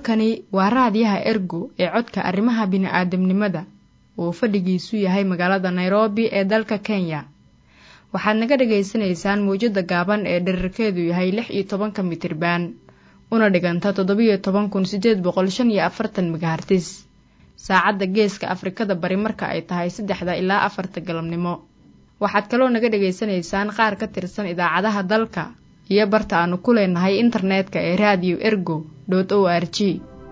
halkani waa raadiyaha ergo ee codka arrimaha bini'aadamnimada uu fadhigiisu yahay magaalada nairobi ee dalka kenya waxaad naga dhagaysanaysaan mawjadda gaaban ee dherarkeedu yahay lix iyo tobanka mitriban una dhiganta toddobiyo toban kun siddeed boqol shan iyo afartan megahartis saacadda geeska afrikada bari marka ay tahay saddexda ilaa afarta galabnimo waxaad kaloo naga dhagaysanaysaan qaar ka tirsan idaacadaha dalka iyo barta aanu ku leenahay internetka ee raadiyo ergo dot o r g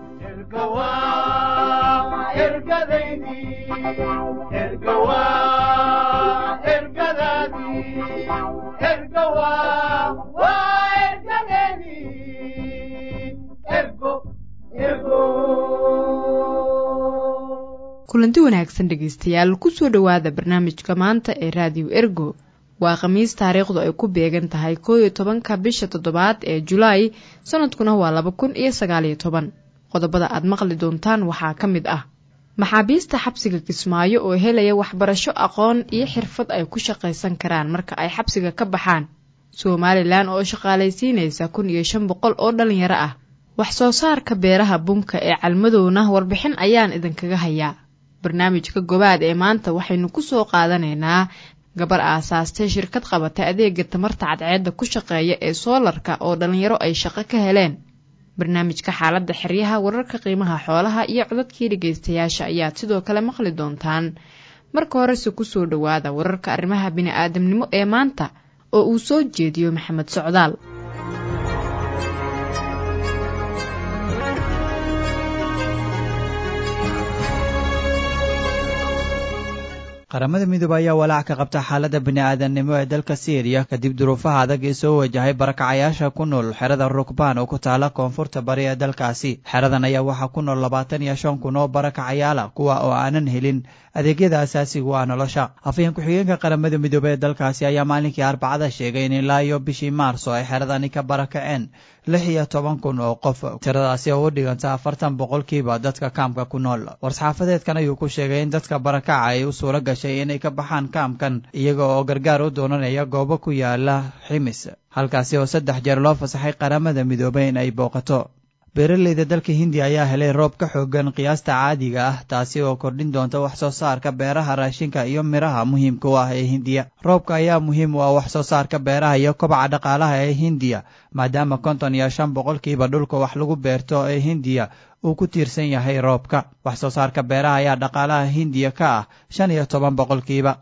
kulanti wanaagsan dhegaystayaal kusoo dhowaada barnaamijka maanta ee raadiyo ergo waa khamiis taariikhdu ay ku beegan tahay koo iyo tobanka bisha toddobaad ee julaay sanadkuna waa laba kun iyo sagaaliyo toban qodobada aad maqli doontaan waxaa ka mid ah maxaabiista xabsiga kismaayo oo helaya waxbarasho aqoon iyo xirfad ay ku shaqaysan karaan marka ay xabsiga ka baxaan somalilan oo shaqaalaysiinaysa kun iyo shan boqol oo dhalinyaro ah wax soo saarka beeraha bunka ee calmadowna warbixin ayaan idinkaga hayaa barnaamijka gobaad ee maanta waxaynu ku soo qaadanaynaa gabar aasaastay shirkad qabata adeega tamarta cadceedda ku shaqeeya ee soolarka oo dhallinyaro ay shaqo ka heleen barnaamijka xaaladda xeryaha wararka qiimaha xoolaha iyo codadkii dhegaystayaasha ayaad sidoo kale maqli doontaan marka horese kusoo dhowaada wararka arrimaha bini'aadamnimo ee maanta oo uu soo jeediyo maxamed socdaal qaramada midoobe ayaa walaac ka qabta xaaladda bini'aadamnimo ee dalka siiriya kadib duruufaha adag ee soo wajahay barakacayaasha ku nool xerada rukbaan oo ku taala koonfurta bari ee dalkaasi xeradan ayaa waxaa ku nool labaatan iyo shan kun oo barakacayaala kuwa oo aanan helin adeegyada asaasigu ah nolosha afhayeen ku-xigeenka qaramada midoobe ee dalkaasi ayaa maalinkii arbacada sheegay in ilaa iyo bishii maarso ay xeradani ka barakaceen lix iyo toban kun oo qof tiradaasi oo u dhiganta afartan boqolkiiba dadka kaamka ku nool war-saxaafadeedkan ayuu ku sheegay in dadka barakaca ay u suuro gashay inay ka baxaan kaamkan iyaga oo gargaar u doonanaya goobo ku yaala ximis halkaasi oo saddex jeer loo fasaxay qaramada midoobey in ay booqato beeraleyda dalka hindiya ayaa helay roob ka xoogan qiyaasta caadiga ah taasi oo kordhin doonta wax soo saarka beeraha raashinka iyo midhaha muhiimka u ah ee hindiya roobka ayaa muhiim u ah wax soo saarka beeraha iyo kobaca dhaqaalaha ee hindiya maadaama konton iyo shan boqolkiiba dhulka wax lagu beerto ee hindiya uu ku tiirsan yahay roobka wax soo saarka beeraha ayaa dhaqaalaha hindiya ka ah shan iyo toban boqolkiiba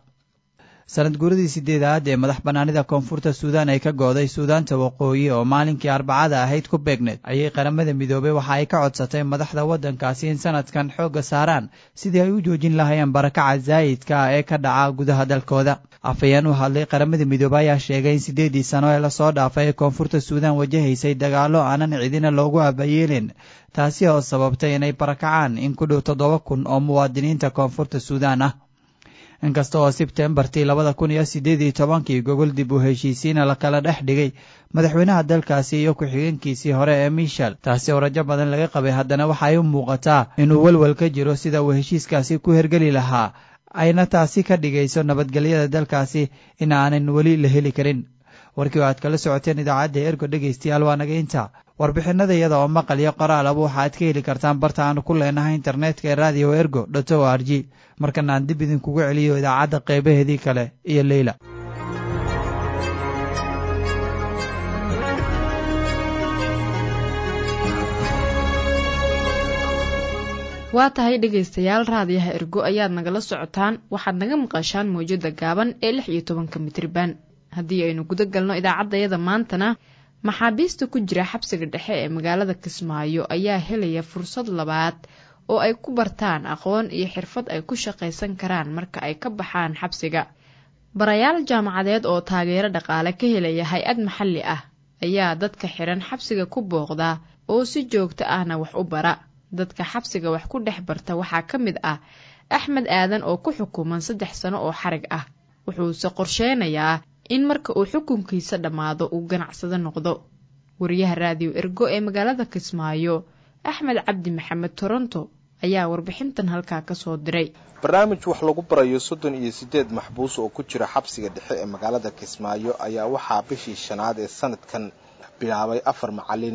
sanad guuradii sideedaad ee madax bannaanida koonfurta suudaan ay ka gooday suudaanta waqooyi oo maalinkii arbacada ahayd ku beegneed ayay qaramada midoobey waxa ay ka codsatay madaxda waddankaasi in sanadkan xoogga saaraan sidii ay u joojin lahayeen barakaca zaa'idka ah ee ka dhaca gudaha dalkooda afhayeen u hadlay qaramada midoobey ayaa sheegay in siddeedii sano ee lasoo dhaafay ee koonfurta suudaan wajahaysay dagaallo aanan cidina loogu abayeelin taasi oo sababtay inay barakacaan in ku dhow toddoba kun oo muwaadiniinta koonfurta suudaan ah inkasta oo sebtembartii labada kun iyo siddeed iyo tobankii gogol dib u heshiisiina lakala dhex dhigay madaxweynaha dalkaasi iyo ku-xigeenkiisii hore ee miishel taasi oo rajo badan laga qabay haddana waxa ay u muuqataa inuu welwel ka jiro sida uu heshiiskaasi ku hergeli lahaa ayna taasi ka dhigayso nabadgelyada dalkaasi in aanan weli la heli karin warkii oo aad kala socoteen idaacadda ergo dhegaystayaal waa naga inta warbixinada iyada oo maqal iyo qoraalaba waxa aad ka heli kartaan barta aanu ku leenahay internetka ee radio ergo dot o r g markana aan dib idinkugu celiyo idaacadda qeybaheedii kale iyo leyla waa tahay dhegaystayaal raadiyaha ergo ayaad nagala socotaan waxaad naga maqashaan mawjadda gaaban ee lix iyo tobanka mitriban haddii aynu guda galno idaacaddayada maantana maxaabiista ku jira xabsiga dhexe ee magaalada kismaayo ayaa helaya fursad labaad oo ay ku bartaan aqoon iyo xirfad ay ku shaqaysan karaan marka ay ka baxaan xabsiga barayaal jaamacadeed oo taageero dhaqaale ka helaya hay-ad maxalli ah ayaa dadka xiran xabsiga ku booqda oo si joogto ahna wax u bara dadka xabsiga wax ku dhex barta waxaa ka mid ah axmed aadan oo ku xukuman saddex sano oo xarig ah wuxuuse qorsheynayaa in marka uu xukunkiisa dhammaado uu ganacsado noqdo wariyaha raadiyo ergo ee magaalada kismaayo axmed cabdi maxamed toronto ayaa warbixintan halkaa ka soo diray barnaamij wax lagu barayo soddon iyo siddeed maxbuus oo ku jira xabsiga dhexe ee magaalada kismaayo ayaa waxaa bishii shanaad ee sanadkan bilaabay afar macalin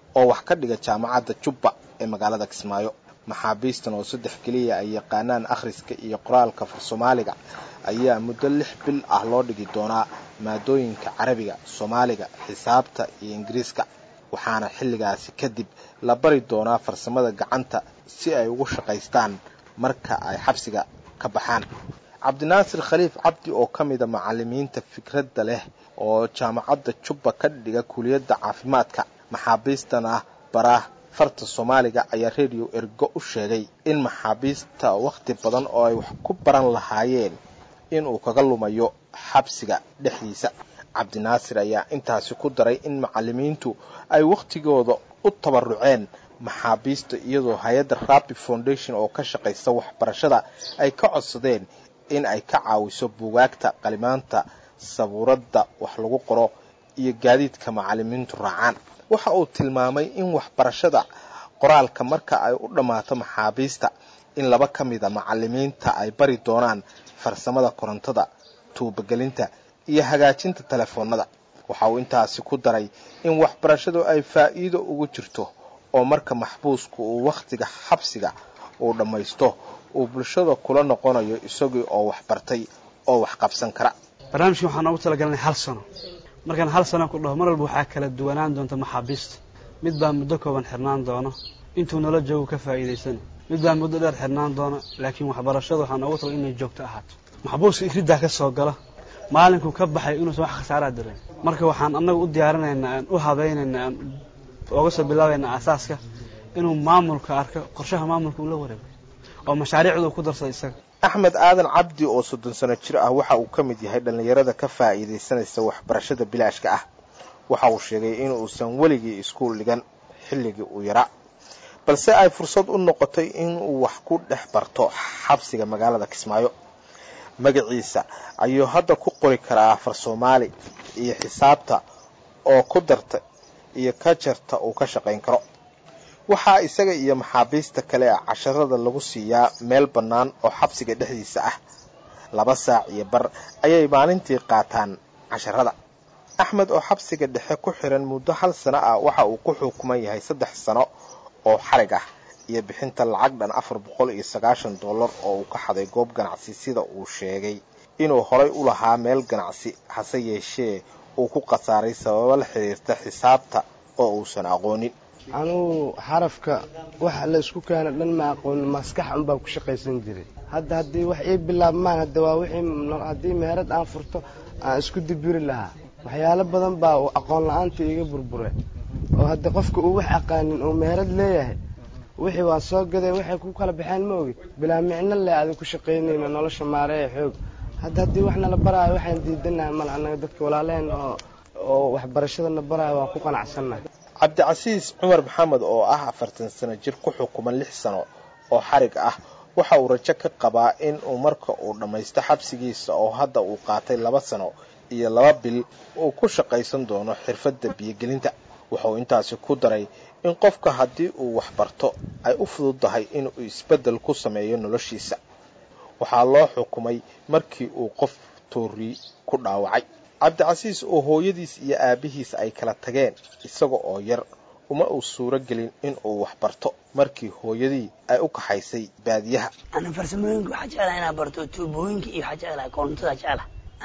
oo wax ka dhiga jaamacadda jubba ee magaalada kismaayo maxaabiistan oo saddex keliya ay yaqaanaan akhriska iyo qoraalka far soomaaliga ayaa muddo lix bil ah loo dhigi doonaa maadooyinka carabiga soomaaliga xisaabta iyo ingiriiska waxaana xilligaasi kadib la bari doonaa farsamada gacanta si ay ugu shaqaystaan marka ay xabsiga ka baxaan cabdinaasir khaliif cabdi oo ka mida macalimiinta fikradda leh oo jaamacadda jubba ka dhiga kuliyadda caafimaadka maxaabiistana bara farta soomaaliga ayaa radio ergo u sheegay in maxaabiista wakhti badan oo ay wax ku baran lahaayeen inuu kaga lumayo xabsiga dhexdiisa cabdinaasir ayaa intaasi ku daray in macalimiintu ay wakhtigooda u tabaruceen maxaabiista iyadoo hay-adda rabi foundation oo ka shaqaysa waxbarashada ay ka codsadeen in ay ka caawiso buugaagta qalimaanta sabuuradda wax lagu qoro iyo gaadiidka macalimiintu raacaan waxa uu tilmaamay in waxbarashada qoraalka marka ay u dhammaato maxaabiista in laba ka mida macalimiinta ay bari doonaan farsamada korontada tuubagelinta iyo hagaajinta telefoonada waxa uu intaasi ku daray in waxbarashadu ay faa'iido ugu jirto oo marka maxbuusku uu wakhtiga xabsiga uu dhammaysto uu bulshada kula noqonayo isagii oo waxbartay oo wax qabsan kara barnaamijkan waxaan noogu talagalnay hal sano markaan hal sano ku dhaho mar walba waxaa kala duwanaan doonta maxaabiista mid baa muddo kooban xirnaan doono intuu nala joogo ka faa'iidaysana mid baa muddo dheer xirnaan doona laakiin waxbarashada waxaa noogu tagal inay joogto ahaato maxbuuska ikriddaa ka soo gala maalinkuu ka baxay inuusan wax khasaaraa dirin marka waxaan annaga u diyaarinaynaa aan u habaynaynaa aan oga soo bilaabaynaa asaaska inuu maamulka arko qorshaha maamulka uu la wareego oo mashaariicda uu ku darsada isaga axmed aadan cabdi oo soddon sano jir ah waxa uu ka mid yahay dhallinyarada ka faa'iidaysanaysa waxbarashada bilaashka ah waxa uu sheegay in uusan weligii iskuul dhigan xilligii uu yaraa balse ay fursad u noqotay inuu wax ku dhex barto xabsiga magaalada kismaayo magaciisa ayuu hadda ku qori karaa afar soomaali iyo xisaabta oo ku darta iyo ka jarta uu ka shaqayn karo waxaa isaga iyo maxaabiista kale a casharada lagu siiyaa meel bannaan oo xabsiga dhexdiisa ah laba saac iyo bar ayay maalintii qaataan casharada axmed oo xabsiga dhexe ku xiran muddo hal sano ah waxa uu ku xukuman yahay saddex sano oo xarig ah iyo bixinta lacag dhan afar boqol iyo sagaashan dollar oo uu ka xaday goob ganacsi sida uu sheegay inuu horay u lahaa meel ganacsi hase yeeshee uu ku khasaaray sababo la xiriirta xisaabta oo uusan aqoonin anugu xarafka waxa la isku keena dhan ma aqoon maskax unbaa ku shaqaysan jiray hadda haddii wax ii bilaabmaan hadda waa wixii haddii meherad aan furto aan isku dibiri lahaa waxyaalo badan baa aqoon la-aanta iga burbure oo hadda qofka uu wax aqaanin uu meherad leeyahay wixii waa soo gadeen waxay ku kala baxeen ma ogid bilaa micno leh adig ku shaqaynayna nolosha maareeya xoog hadda haddii wax nala baraayo waxaan diidanahay mal annaga dadka walaalaheen oo oo waxbarashadana baraayo waan ku qanacsannahay cabdicasiis cumar maxamed oo ah afartan sano jir ku xukuman lix sano oo xarig ah waxa uu rajo ka qabaa in uu marka uu dhammaysto xabsigiisa oo hadda uu qaatay laba sano iyo laba bil uu ku shaqaysan doono xirfadda biyogelinta wuxuu intaasi ku daray in qofka haddii uu waxbarto ay u fududahay inuu isbeddel ku sameeyo noloshiisa waxaa loo xukumay markii uu qof toori ku dhaawacay cabdicasiis oo hooyadiis iyo aabihiis ay kala tageen isaga oo yar uma uu suuro gelin in uu waxbarto markii hooyadii ay u kaxaysay baadiyaha ana farsamooyinka waxaa jeclaha inaa barto tuubooyinka iyo waxaa jeclaha korontada jecla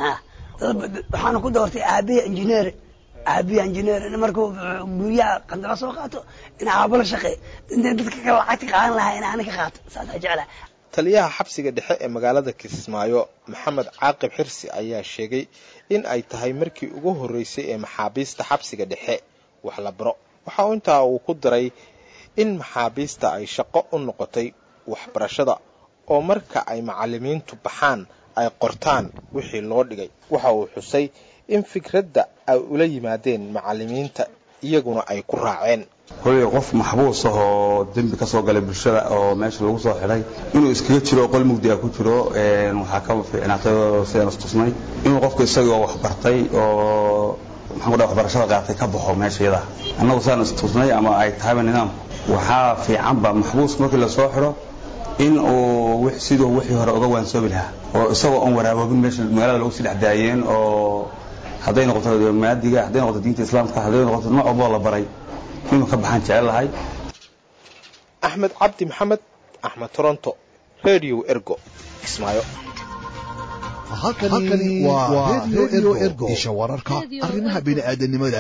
waxaana ku doortay aabiya injineer aabiya injineer markuu guryaha qandala soo qaato in aabo la shaqeey intay dadka kale lacagta qaadan lahaa in aana ka qaato saasaa jeclaha taliyaha xabsiga dhexe ee magaalada kismaayo maxamed caaqib xirsi ayaa sheegay in ay tahay markii ugu horreysay ee maxaabiista xabsiga dhexe wax la baro waxa uu intaa uu ku daray in maxaabiista ay shaqo u noqotay waxbarashada oo marka ay macallimiintu baxaan ay qortaan wixii loo dhigay waxa uu xusay in fikradda ay ula yimaadeen macallimiinta iyaguna ay ku raaceen koley qof maxbuus ah oo dembi ka soo galay bulshada oo meesha lagu soo xidhay inuu iskaga jiro qol mugdiga ku jiro waxaa ka fiicnaatay sidaan istusnay inuu qofku isagoo waxbartay oo maxaan ku dhaha waxbarashada qaatay ka baxo meesha iyada annagu sidaan istusnay ama ay tahayba nidaamku waxaa fiicanba maxbuuska markii lasoo xidho in uu siduu wixii hore uga waansoobi lahaa oo isagoo oon waraaboobin meesha magaalada lagu sii dhex daayeen oo hadday noqoto maadiga hadday noqoto diinta islaamka hadday noqoto nooc walboo la baray inuu ka baxaan jecelahay axmed cabdi maxamed axmed toronto radio ergo kismaayo halkani waa redio ergo isha wararka arrimaha bini'aadanimada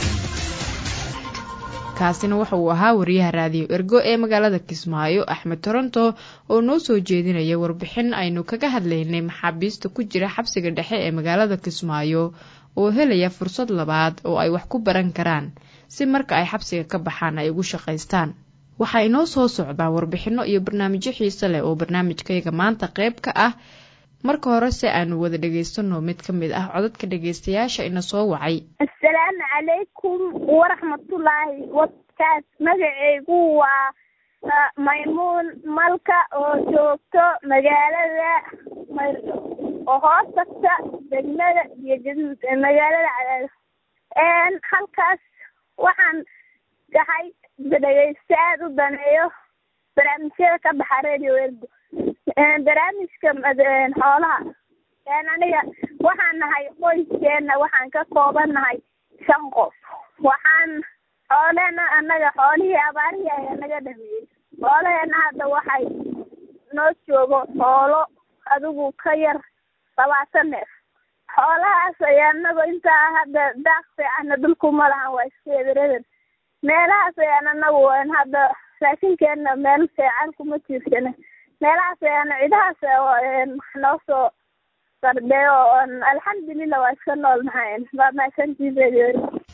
kaasina waxa uu ahaa wariyaha raadiyo ergo ee magaalada kismaayo axmed toronto oo noo soo jeedinaya warbixin aynu kaga hadlaynay maxaabiista ku jira xabsiga dhexe ee magaalada kismaayo oo helaya fursad labaad oo ay wax ku baran karaan si marka ay xabsiga ka baxaan ay ugu shaqaystaan waxaa inoo soo socdaa warbixinno iyo barnaamijyo xiise leh oo barnaamijkayga maanta qayb ka ah marka hore se aanu wada dhagaysano mid ka mid ah codadka dhagaystayaasha ina soo wacay assalaamu calaykum waraxmatullaahi wabakaat magaceygu waa maymuun malka oo joogto magaalada oo hoos tagta degmada iyo gaduud ee magaalada cadaado halkaas waxaan gahay dhegaysta aada u daneeyo barnaamijyada ka baxa radio ergo barnaamijka xoolaha aniga waxaan nahay qoyskeena waxaan ka kooban nahay shan qof waxaan xoolena annaga xoolihii abaarihii ayaa naga dhameeyey xoolaheena hadda waxay noo joogo xoolo adigu ka yar labaatan neef xoolahaas ayaa anagu intaa hadda daaq fiicanna dhulkuma lahan waa iska ebereber meelahaas ayaan anagu hadda raashinkeena meel fiican kuma tiirsana meelahaas ayaan cidahaas noo soo sarbeeyo alxamdulilah waa iska nool nahay waa mahadsantiiseed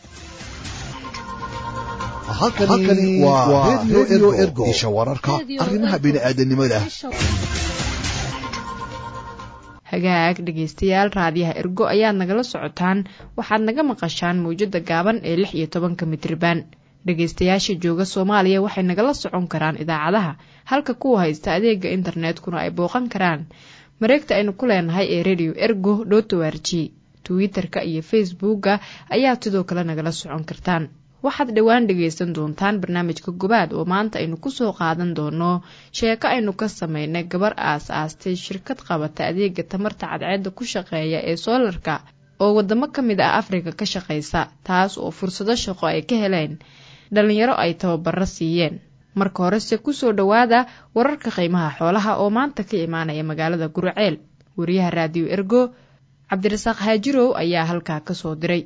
halkani waa redio ergo isha wararka arrimaha bini'aadanimada hagaag dhegaystayaal raadiyaha ergo ayaad nagala socotaan waxaad naga maqashaan mawjada gaaban ee lix iyo tobanka mitriban dhegaystayaasha jooga soomaaliya waxay nagala socon karaan idaacadaha halka kuwa haysta adeega internetkuna ay booqan karaan mareegta aynu ku leenahay ee radio ergo dot o r g twitter-ka iyo facebooka ayaad sidoo kale nagala socon kartaan waxaad dhowaan dhagaysan doontaan barnaamijka gobaad oo maanta aynu kusoo qaadan doono sheeko aynu ka sameynay gabar aas aastay shirkad qabata adeega tamarta cadceedda ku shaqeeya ee soolarka oo wadamo ka mid ah afrika ka shaqaysa taas oo fursado shaqo ay ka heleen dhalinyaro ay tababaro siiyeen marka horese kusoo dhowaada wararka qiimaha xoolaha oo maanta ka imaanaya magaalada gurceel wariyaha raadiyo ergo cabdirasaaq haajirow ayaa halkaa kasoo diray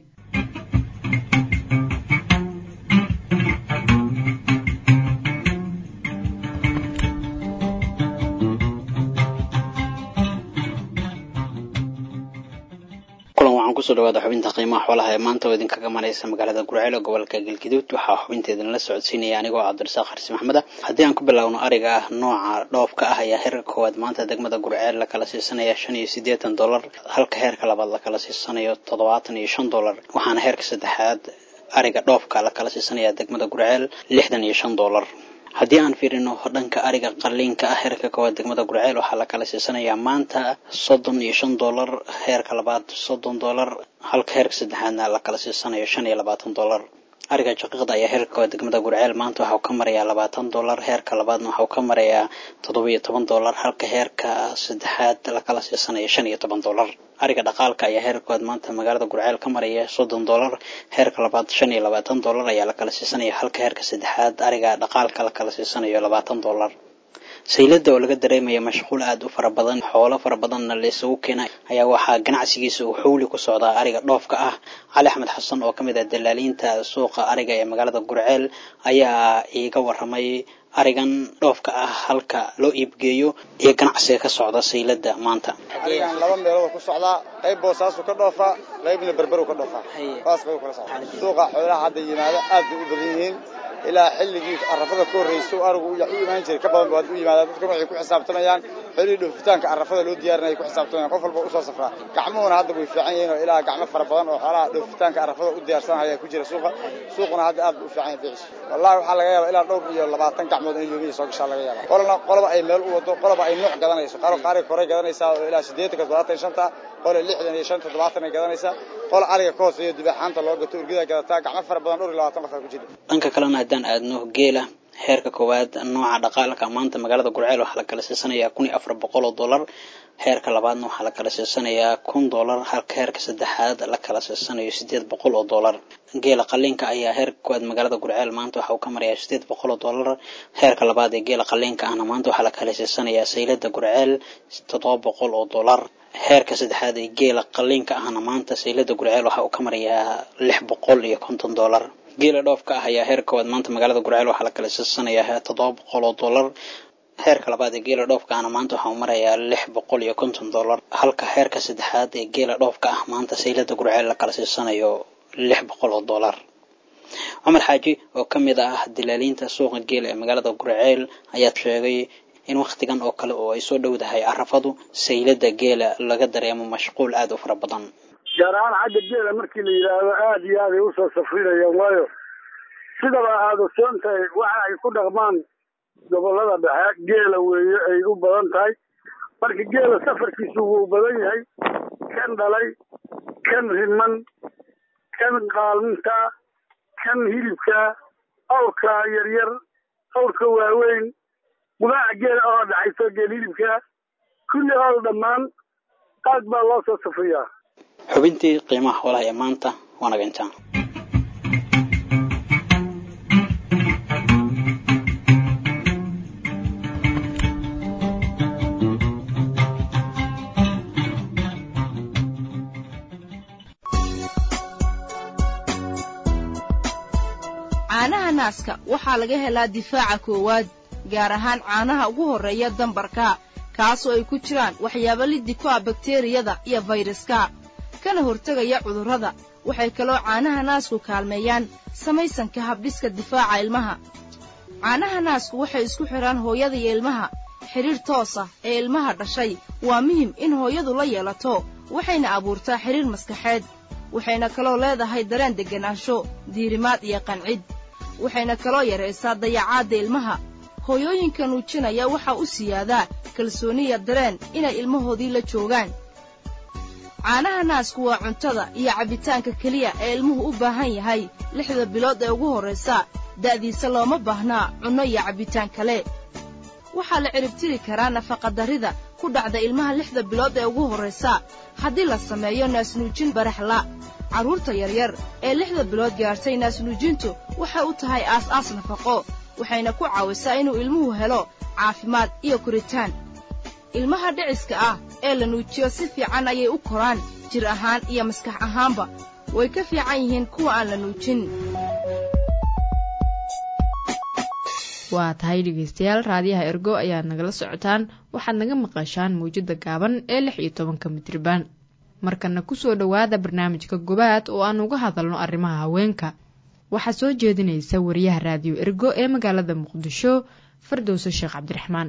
kusoo dhawaada xubinta qiimaha xoolaha ee maanta oo idinkaga maraysa magaalada gurceel ee gobolka galgaduud waxaa xubinteedana la socodsiinaya anigoo cabdirasaaq xarsi maxmed ah haddii aan ku bilaawno ariga ah nooca dhoofka ah ayaa heerka koowaad maanta degmada gurceel lakala siisanaya shan iyo siddeetan dollar halka heerka labaad lakala siisanayo toddobaatan iyo shan dollar waxaana heerka saddexaad ariga dhoofka lakala siisanaya degmada gurceel lixdan iyo shan dollar haddii aan fiirino dhanka ariga qaliinka ah heerka koowaad degmada gurceel waxaa la kala siisanayaa maanta soddon iyo shan dollar heerka labaad soddon dollar halka heerka saddexaadna la kala siisanayo shan iyo labaatan dollar ariga jaqiiqda ayaa heerka koowaad degmada gurceel maanta waxau ka marayaa labaatan dollar heerka labaadna waxau ka marayaa toddoba iyo toban dollar halka heerka saddexaad la kala siisanayo shan iyo toban dollar ariga dhaqaalka ayaa heerka koowaad maanta magaalada gurceel ka maraya soddon dollar heerka labaad shan iyo labaatan dollar ayaa la kala siisanaya halka heerka saddexaad ariga dhaqaalka la kala siisanayo labaatan dollar saylada oo laga dareemaya mashquul aada u fara badan xoolo fara badanna la isugu keena ayaa waxaa ganacsigiisa uu xowli ku socdaa ariga dhoofka ah cali axmed xasan oo ka mid ah dalaaliinta suuqa ariga ee magaalada gurceel ayaa iiga waramay arigan dhoofka ah halka loo iibgeeyo iyo ganacsiga ka socda saylada maanta arigan laba meelood ku socdaa qayb boosaasu ka dhoofaa qaybna berberu ka dhoofaa saas qayb kala socda suuqa xoolaha hadda yimaada aad bay u badan yihiin ilaa xilligii arafada ka horreysay oo arigu u imaan jiray ka badan baad u yimaadaan dadkuna waxay ku xisaabtamayaan xolihii dhoofitaanka arafada loo diyaarinaya ku xisaabtamayaan qof walba usoo safraa gacmuhuna hadda way fiican yihiin oo ilaa gacmo fara badan oo xoolaha dhoofitaanka arafada u diyaarsanaya ku jira suuqa suuquna hadda aad buu u fiican yahay bicis wallahi waxaa laga yaabaa ilaa dhowr iyo labaatan gacmood in yoomiya soo gashaa laga yaabaa qolana qoloba ay meel u wado qoloba ay nooc gadanayso qaar qaariga koray gadanaysaa oo ilaa siddeetanka toddobaatan iyo shanta qole lixdan iyo shan toddobaatan ay gadanaysaa qol ariga ka hooseeyo dibaxaanta loo gato urgida gadataa gacmo fara badan dhowr iyo labaatan qof aa ku jira dhanka kalena haddaan aadno geela heerka koowaad nooca dhaqaalka maanta magaalada gurceel waxaa la kala siisanayaa kun iyo afar boqol oo dollar heerka labaadna waxaa la kala siisanayaa kun doolar halka heerka saddexaad la kala siisanayo sideed boqol oo doolar geela qaliinka ayaa heerka koowaad magaalada gurceel maanta waxa uu ka marayaa sideed boqol oo doolar heerka labaad ee geela qaliinka ahna maanta waxaa la kala siisanayaa saylada gurceel toddoba boqol oo doolar heerka saddexaad ee geela qaliinka ahna maanta saylada gurceel waxa uu ka marayaa lix boqol iyo konton doolar geela dhoofka ah ayaa heerka koowaad maanta magaalada gurceel waxaa la kala siisanayaa toddoba boqol oo doolar heerka labaad ee geela dhoofka ahna maanta waxaa uu marayaa lix boqol iyo konton doolar halka heerka saddexaad ee geela dhoofka ah maanta saylada gurceel la kala siisanayo lix boqol oo doolar cumar xaaji oo ka mid ah dilaaliinta suuqa geela ee magaalada gurceel ayaa sheegay in wakhtigan oo kale oo ay soo dhowdahay carafadu saylada geela laga dareemo mashquul aada u fara badan gaar ahaan xagga geela markii la yidhaahdo aada iyo aad ay usoo safrinayaan waayo sidaba aada soon tahay waxa ay ku dhaqmaan gobolada dhexe geela weeye ay u badan tahay marka geela safarkiisu wuu badan yahay kan dhalay kan riman kan qaalminta kan hilibka awrka yaryar awrka waaweyn gudaaca geela oo dhaxayso geel hilibka kulli ool dhammaan aad baa loo soo safriyaa xubintii qiimaha xoolaha ee maanta waa naga intaan caanaha naaska waxaa laga helaa difaaca koowaad gaar ahaan caanaha ugu horreeya dambarka kaasoo ay ku jiraan waxyaabo liddi ku ah bakteriyada iyo fayraska kana hortegaya cudurrada waxay kaloo caanaha naasku kaalmeeyaan samaysanka habdhiska difaaca ilmaha caanaha naasku waxay isku xidhaan hooyada iyo ilmaha xidhiir toos ah ee ilmaha dhashay waa muhim in hooyadu la yeelato waxayna abuurtaa xidhiir maskaxeed waxayna kaloo leedahay dareen degganaansho diirimaad iyo qancid waxayna kaloo yaraysaa dayacaadda ilmaha hooyooyinka nuujinaya waxaa u siyaadaa kalsooniya dareen inay ilmahoodii la joogaan caanaha naasku waa cuntada iyo cabbitaanka keliya ee ilmuhu u baahan yahay lixda bilood ee ugu horraysa da'diisa looma baahnaa cunno iyo cabbitaan kale waxaa la ciribtiri karaa nafaqadarrida ku dhacda ilmaha lixda bilood ee ugu horraysa haddii la sameeyo naasnuujin baraxla carruurta yaryar ee lixda bilood gaadhtay naasnuujintu waxay u tahay aas-aas nafaqo waxayna ku caawisaa inuu ilmuhu helo caafimaad iyo koritaan ilmaha dhiciska ah ee la nuujiyo si fiican ayay u koraan jir ahaan iyo maskax ahaanba way ka fiican yihiin kuwa aan la nuujin waa tahay dhegaystayaal raadiyaha ergo ayaad nagala socotaan waxaad naga maqashaan mawjadda gaaban ee lix iyo tobanka mitriban markana kusoo dhowaada barnaamijka gobaad oo aan uga hadalno arrimaha haweenka waxaa soo jeedinaysa wariyaha raadiyo ergo ee magaalada muqdisho fardowso sheekh cabdiraxmaan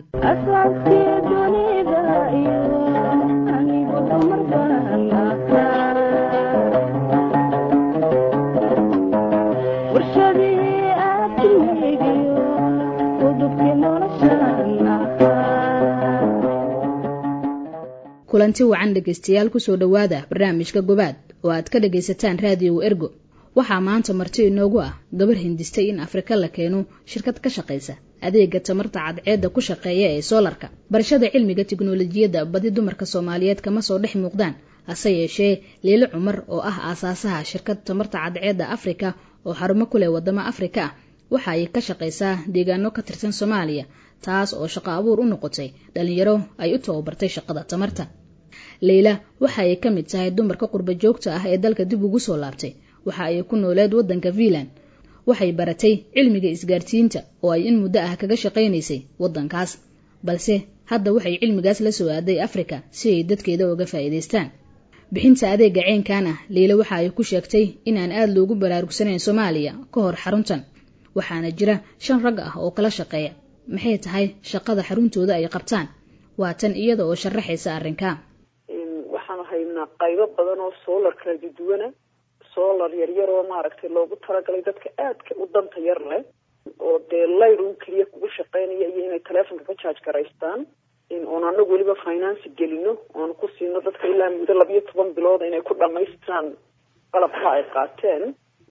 kulanti wacan dhegaystayaal kusoo dhowaada barnaamijka gobaad oo aad ka dhagaysataan raadiyow ergo waxaa maanta marti inoogu ah gabar hindistay in afrika la keeno shirkad ka shaqaysa adeega tamarta cadceedda ku shaqeeya ee soolarka barashada cilmiga tiknolojiyadda badi dumarka soomaaliyeed kama soo dhex muuqdaan hase yeeshee liilo cumar oo ah aasaasaha shirkad tamarta cadceedda afrika oo xarumo ku leh wadamo afrika ah waxa ay ka shaqaysaa deegaano ka tirsan soomaaliya taas oo shaqo abuur u noqotay dhalinyaro ay u tababartay shaqada tamarta leyla waxa ay ka mid tahay dumarka qurba joogta ah ee dalka dib ugu soo laabtay waxa ay ku nooleed waddanka fiinland waxay baratay cilmiga isgaarsiinta oo ay in muddo ah kaga shaqaynaysay waddankaas balse hadda waxay cilmigaas la soo aaday afrika si ay dadkeeda uga faa'iidaystaan bixinta adeega ceenkan ah leyla waxa ay ku sheegtay inaan aada loogu baraarugsanayn soomaaliya ka hor xaruntan waxaana jira shan rag ah oo kala shaqeeya maxay tahay shaqada xaruntooda ay qabtaan waa tan iyada oo sharaxaysa arrinka waxaanu haynaa qaybo badan oo soolar kala duduwana soolar yaryar oo maaragtay loogu talagalay dadka aadka u danta yar leh oo dee layr un keliya kugu shaqeynaya iyo inay taleefonka ka jaaj garaystaan oon anagu weliba finance gelino oonu ku siino dadka ilaa muddo labiyo toban bilood inay ku dhamaystiraan qalabka ay qaateen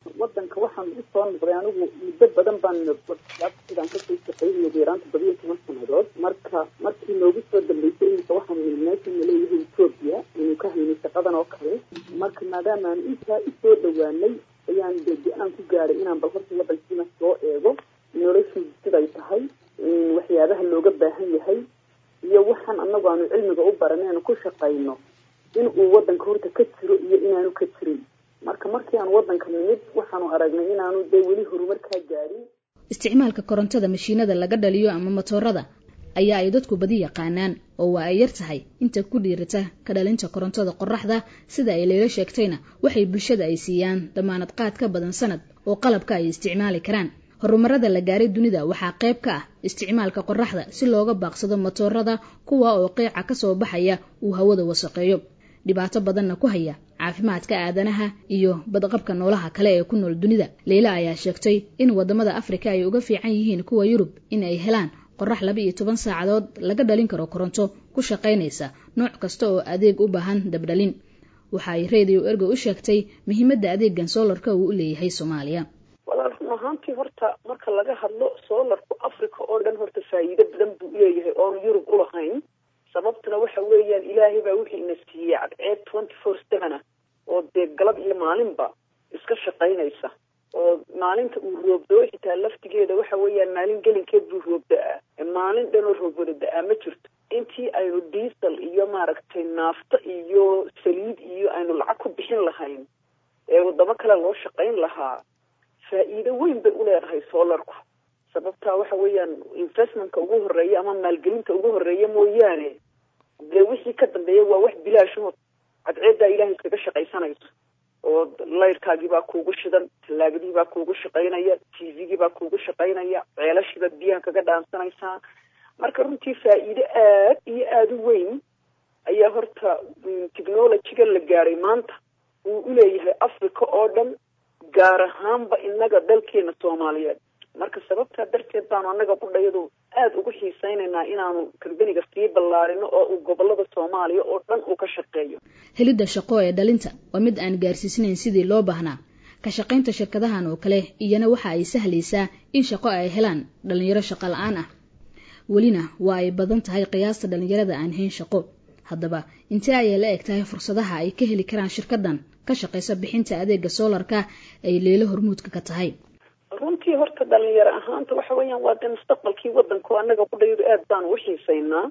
wadanka waxaan usoo noqday anigu muddo badan baan sidaan kasoo shaqeynaya deeraan toddobiyo toban sanadood marka markii noogu soo dambeysay iminka waxaan meesha naleeyahay etoobiya inuu ka haynay shaqadan oo kale marka maadaama aan intaa usoo dhawaanay ayaan de go-aan ku gaaray inaan bal horta wadankiina soo eego noloshii siday tahay waxyaabaha looga baahan yahay iyo waxaan anagu aanu cilmiga u baran inaanu ku shaqayno in uu wadanka horta ka jiro iyo inaanu ka jirin marka markii aan wadanka nimid waxaanu aragnay inaanu dee weli horumarkaa gaadhin isticmaalka korontada mashiinada laga dhaliyo ama matoorada ayaa ay dadku badi yaqaanaan oo waa ay yar tahay inta ku dhiirata ka dhalinta korontada qoraxda sida ay leelo sheegtayna waxay bulshada ay siiyaan damaanad qaad ka badan sanad oo qalabka ay isticmaali karaan horumarada la gaaray dunida waxaa qayb ka ah isticmaalka qoraxda si looga baaqsado matoorada kuwa oo qeyca kasoo baxaya uu hawada wasaqeeyo dhibaato badanna ku haya caafimaadka aadanaha iyo badqabka noolaha kale ee ku nool dunida leyla ayaa sheegtay in wadamada afrika ay uga fiican yihiin kuwa yurub in ay helaan qorax laba iyo toban saacadood laga dhalin karo koronto ku shaqaynaysa nooc kasta oo adeeg u baahan dabdhalin waxa ay radio ergo u sheegtay muhiimadda adeegan soolarka uu u leeyahay soomaaliya walaal run ahaantii horta marka laga hadlo soolarku africa oo dhan horta faa'iido badan buu uleeyahay oonu yurub ulahayn sababtuna waxa weeyaan ilaahay baa wixii ina siiyey cadceed twenty four seven ah oo dee galab iyo maalinba iska shaqaynaysa oo maalinta uu roobdoo xitaa laftigeeda waxa weeyaan maalin gelinkeed buu roob da-aa maalin dhanoo roob wada da-aa ma jirto intii aynu diesel iyo maaragtay naafto iyo saliid iyo aynu lacag ku bixin lahayn ee wadamo kale loo shaqayn lahaa faa'iido weyn bay uleedahay soolarku sababtaa waxa weeyaan investmentka ugu horeeya ama maalgelinta ugu horeeya mooyaane dee wixii ka dambeeya waa wax bilaashood cadceeddaa ilahay iskaga shaqaysanayso oo layrkaagii baa kuugu shidan tallaagadii baa kuugu shaqaynaya t v-gii baa kuugu shaqaynaya ceelashiiba biyaha kaga dhaansanaysaa marka runtii faa'iido aad iyo aada u weyn ayaa horta technologyga la gaaray maanta uu uleeyahay africa oo dhan gaar ahaanba inaga dalkeena soomaaliyeed marka sababtaa darteed baanu annaga qudhayadu aada ugu xiisaynaynaa inaanu kambeniga sii ballaarino oo uu gobolada soomaaliya oo dhan uu ka shaqeeyo helidda shaqo ee dhalinta waa mid aan gaarsiisnayn sidii loo baahnaa ka shaqaynta shirkadahan oo kale iyana waxa ay sahlaysaa in shaqo ay helaan dhalinyaro shaqo la-aan ah welina waa ay badan tahay qiyaasta dhalinyarada aan hayn shaqo haddaba intee ayay la eg tahay fursadaha ay ka heli karaan shirkadan ka shaqaysa bixinta adeega soolarka ay leelo hormuudka ka tahay runtii horta dhalinyaro ahaanta waxa weeyaan waa dee mustaqbalkii wadanka annaga qudhayadu aad baanu uxiisaynaa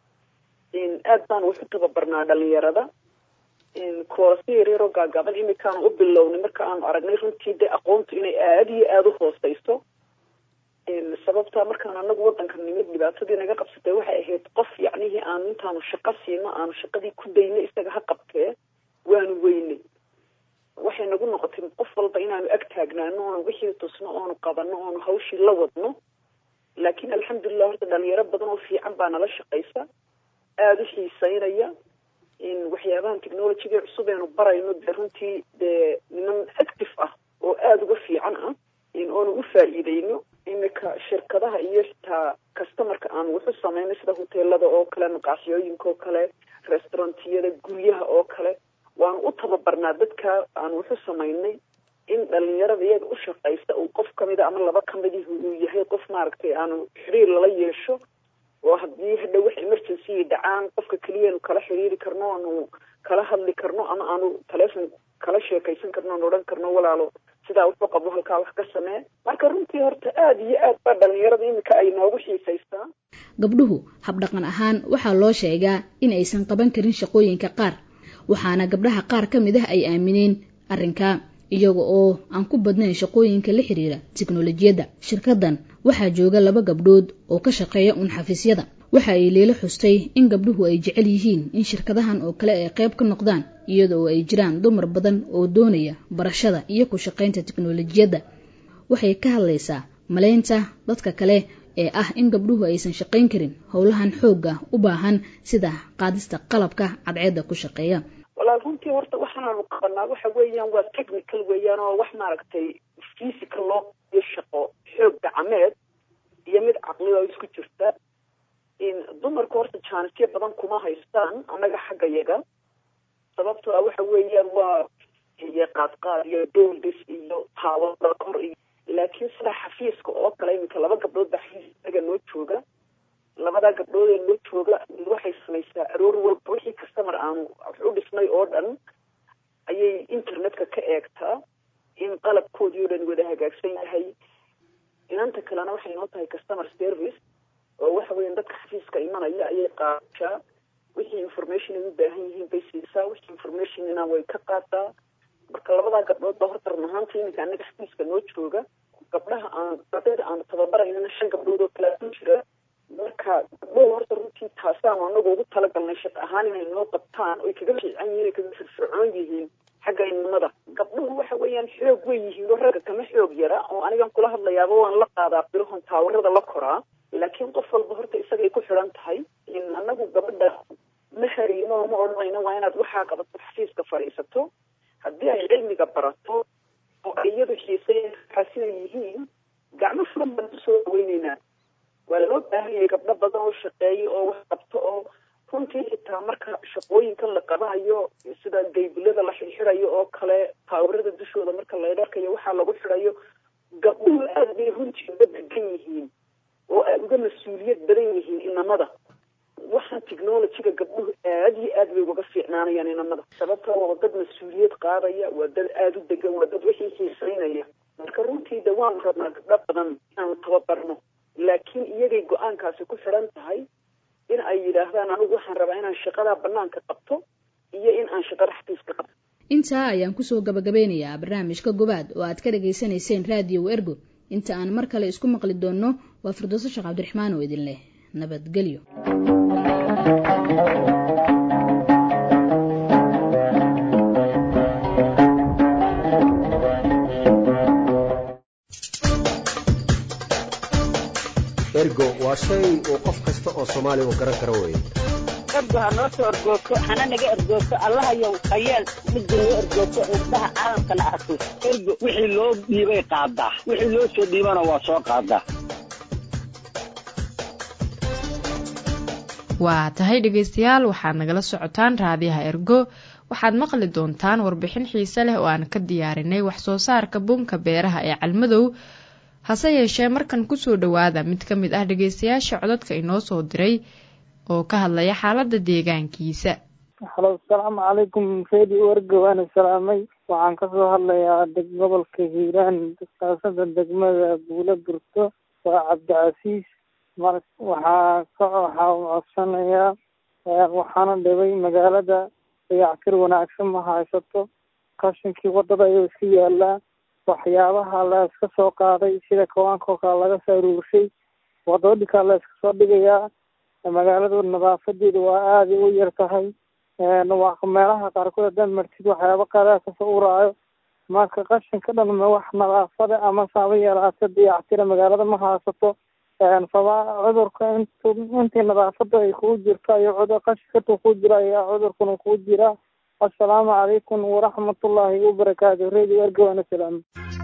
aad baanu waxu tababarnaa dhalinyarada koorasyo yaryaroo gaagaaban imikaanu u bilownay marka aanu aragnay runtii dee aqoontu inay aada iyo aada u hooseyso sababtaa markaan anagu wadanka nimid dhibaatadii naga qabsatay waxay ahayd qof yacnihii aanu intaanu shaqo siino aanu shaqadii ku dayno isaga ha qabtee waanu weynay waxay nagu noqotay qof walba inaanu ag taagnaano oonu wixii tusno oonu qabano oonu hawshii la wadno laakiin alxamdulilah horta dhalinyaro badan oo fiican baa nala shaqaysa aada u xiiseynaya waxyaabahan technologyga cusub eenu barayno dee runtii dee niman active ah oo aada uga fiican ah oonu u faa'iideyno imika shirkadaha iyo xitaa customarka aan wuxu samayno sida hoteelada oo kale maqaaxyooyinka oo kale restaurantiyada guryaha oo kale waanu u tababarnaa dadka aan wuxu samaynay in dhalinyarada iyaga u shaqaysta uu qof kamida ama laba kamidih uu yahay qof maaragtay aanu xiriir lala yeesho oo haddii hadha wax emergency dhacaan qofka keliyanu kala xiriiri karno aanu kala hadli karno ama aanu telefon kala sheekaysan karno aan odhan karno walaalo sidaa wuxuu qabo halkaa wax ka samee marka runtii horta aada iyo aad baa dhalinyarada iminka ay noogu xiisaysaa gabdhuhu habdhaqan ahaan waxaa loo sheegaa in aysan qaban karin shaqooyinka qaar waxaana gabdhaha qaar ka mid ah ay aamineen arrinka iyaga oo aan ku badnayn shaqooyinka la xiriira tiknolojiyadda shirkadan waxaa jooga laba gabdhood oo ka shaqeeya uun xafiisyada waxa ay leelo xustay in gabdhuhu ay jecel yihiin in shirkadahan oo kale ay qayb ka noqdaan iyada oo ay jiraan dumar badan oo doonaya barashada iyo ku shaqaynta tiknolojiyadda waxay ka hadlaysaa malaynta dadka kale ee ah in gabdhuhu aysan shaqayn karin howlahan xoogga u baahan sida qaadista qalabka cadceedda ku shaqeeya walaal runtii horta waxaanaanu qabanaa waxa weeyaan waa technical weeyaan oo wax maaragtay physical loo iyo shaqo xoog gacmeed iyo mid caqli oo isku jirta dumarku horta jaanisyo badan kuma haystaan annaga xagga yaga sababtoo ah waxa weeyaan waa iyo qaadqaad iyo dooldis iyo taawada kor iyo laakiin sida xafiiska oo kale iminka laba gabdhood baa xafiisaga noo jooga labadaa gabdhood ee noo jooga mid waxay samaysaa aroor walba wixii customer aanu wax u dhisnay oo dhan ayay internetka ka eegtaa in qalabkoodii oo dhan wada hagaagsan yahay inanta kalena waxay noo tahay customer service oo waxa weeyaan dadka xafiiska imanaya ayay qaadashaa wixii information ay u baahan yihiin bay siisaa wixii informationina way ka qaadaa marka labadaa gabdhood ba horta run ahaantii iminka anaga xafiiska noo jooga gabdhaha aan ardayda aan tababaraynana shan gabdhood oo kalea ku jira marka gabdhood horta runtii taasaanu anagu ugu talagalnay shaq ahaan inay noo qabtaan oy kaga fiican yihiin ay kaga firfircoon yihiin xagga inimada gabdhuhu waxa weeyaan xoog way yihiin oo ragga kama xoog yara oo anigan kula hadlayaaba waan la qaadaa bilahon taawarada la koraa laakiin qof walba horta isagay ku xidhan tahay in anagu gabadha ma harino ma odhanayno waa inaad waxaa qabato xafiiska fadhiisato haddii ay cilmiga barato oo ay iyadu xiiseyaa siday yihiin gacmo furan baan kusoo dhaweyneynaa waa loo baahan yahay gabdho badan oo shaqeeya oo wax qabto oo runtii xitaa marka shaqooyinkan la qabayo sida gaybulada la xirxirayo oo kale taawarada dushooda marka la dharkayo waxaa lagu xirayo gabdhuhu aada bay runtii uga degan yihiin oo aada uga mas-uuliyad badan yihiin inamada waxaan technologyga gabdhuhu aada iyo aad bay ugaga fiicnaanayaan inamada sababtoo waa dad mas-uuliyad qaadaya waa dad aada u degan waa dad wixii xiisaynaya marka runtii de waan rabnaa gabdho badan inaanu tababarno laakiin iyagay go-aankaasi ku xidhan tahay in ay yidhaahdaan anigu waxaan rabaa inaan shaqadaa banaanka qabto iyo in aan shaqada xafiiska qabto intaa ayaan kusoo gabagabeynayaa barnaamijka gobaad oo aad ka dhagaysanayseen raadiyo ergo inta aan mar kale isku maqli doonno waa firdooso sheekh cabdiraxmaan oo idin leh nabadgelyo ergo waa shay uu qof kasta oo soomaaliya uu garan karo weye ergo ha noo soo ergoogto hana naga ergoogto allahayow hayeel midda noo ergoogto indhaha caalamkana arko ergo wixii loo dhiibay qaadaa wixii loo soo dhiibana waa soo qaadaa waa tahay dhegaystayaal waxaad nagala socotaan raadiyaha ergo waxaad maqli doontaan warbixin xiise leh oo aan ka diyaarinay wax soo saarka bunka beeraha ee calmadow hase yeeshee markan kusoo dhowaada mid ka mid ah dhegaystayaasha codadka inoo soo diray oo ka hadlaya xaalada deegaankiisa halo asalaamu calaykum reedi ergo waana salaamay waxaan kasoo hadlayaa gobolka hiiraan kaasada degmada buulo burto waa cabdicasiis mar waxaa ka waxaa codsanayaa waxaana dhibay magaalada dayactir wanaagsan ma haysato qashinkii wadada ayuu iska yaalaa waxyaabaha la iska soo qaaday sida kawaanka kale laga soo aruurshay wadooyinkaa la iska soo dhigayaa magaalada nadaafadeeda waa aaday u yar tahay meelaha qaarkood haddaad martid waxyaaba qadaa kasoo uraayo marka qashinka dhan ma wax nadaafada ama saaba yeelaata dayactira magaalada ma haysato sabaa cudurka int intii nadaafada ay kugu jirto ayo cudur qashinkatuu ku jira ayaa cudurkuna kugu jira assalaamu calaykum waraxmatullaahi wabarakaatu radio ergowana salaam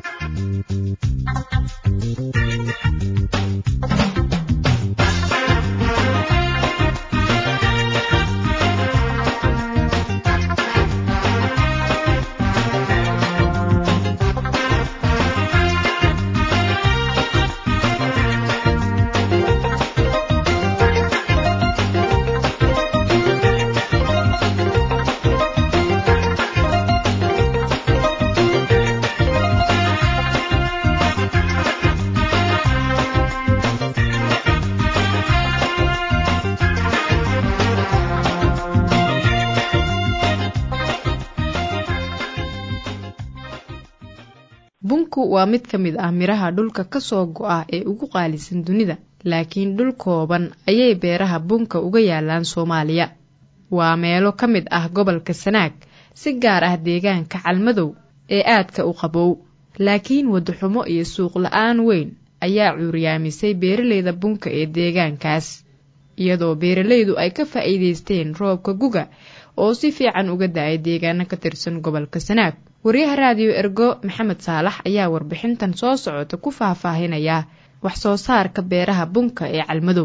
bunku waa mid ka mid ah miraha dhulka ka soo go-a ee ugu qaalisan dunida laakiin dhul kooban ayay beeraha bunka uga yaalaan soomaaliya waa meelo ka mid ah gobolka sanaag si gaar ah deegaanka calmadow ee aadka u qabow laakiin wadaxumo iyo suuq la-aan weyn ayaa cuuryaamisay beeraleyda bunka ee deegaankaas iyadoo beeralaydu ay ka faa'iidaysteen roobka guga oo si fiican uga da-ay deegaano ka tirsan gobolka sanaag wariyaha raadiyo ergo maxamed saalax ayaa warbixintan soo socota ku faahfaahinaya wax soo saarka beeraha bunka ee calmadow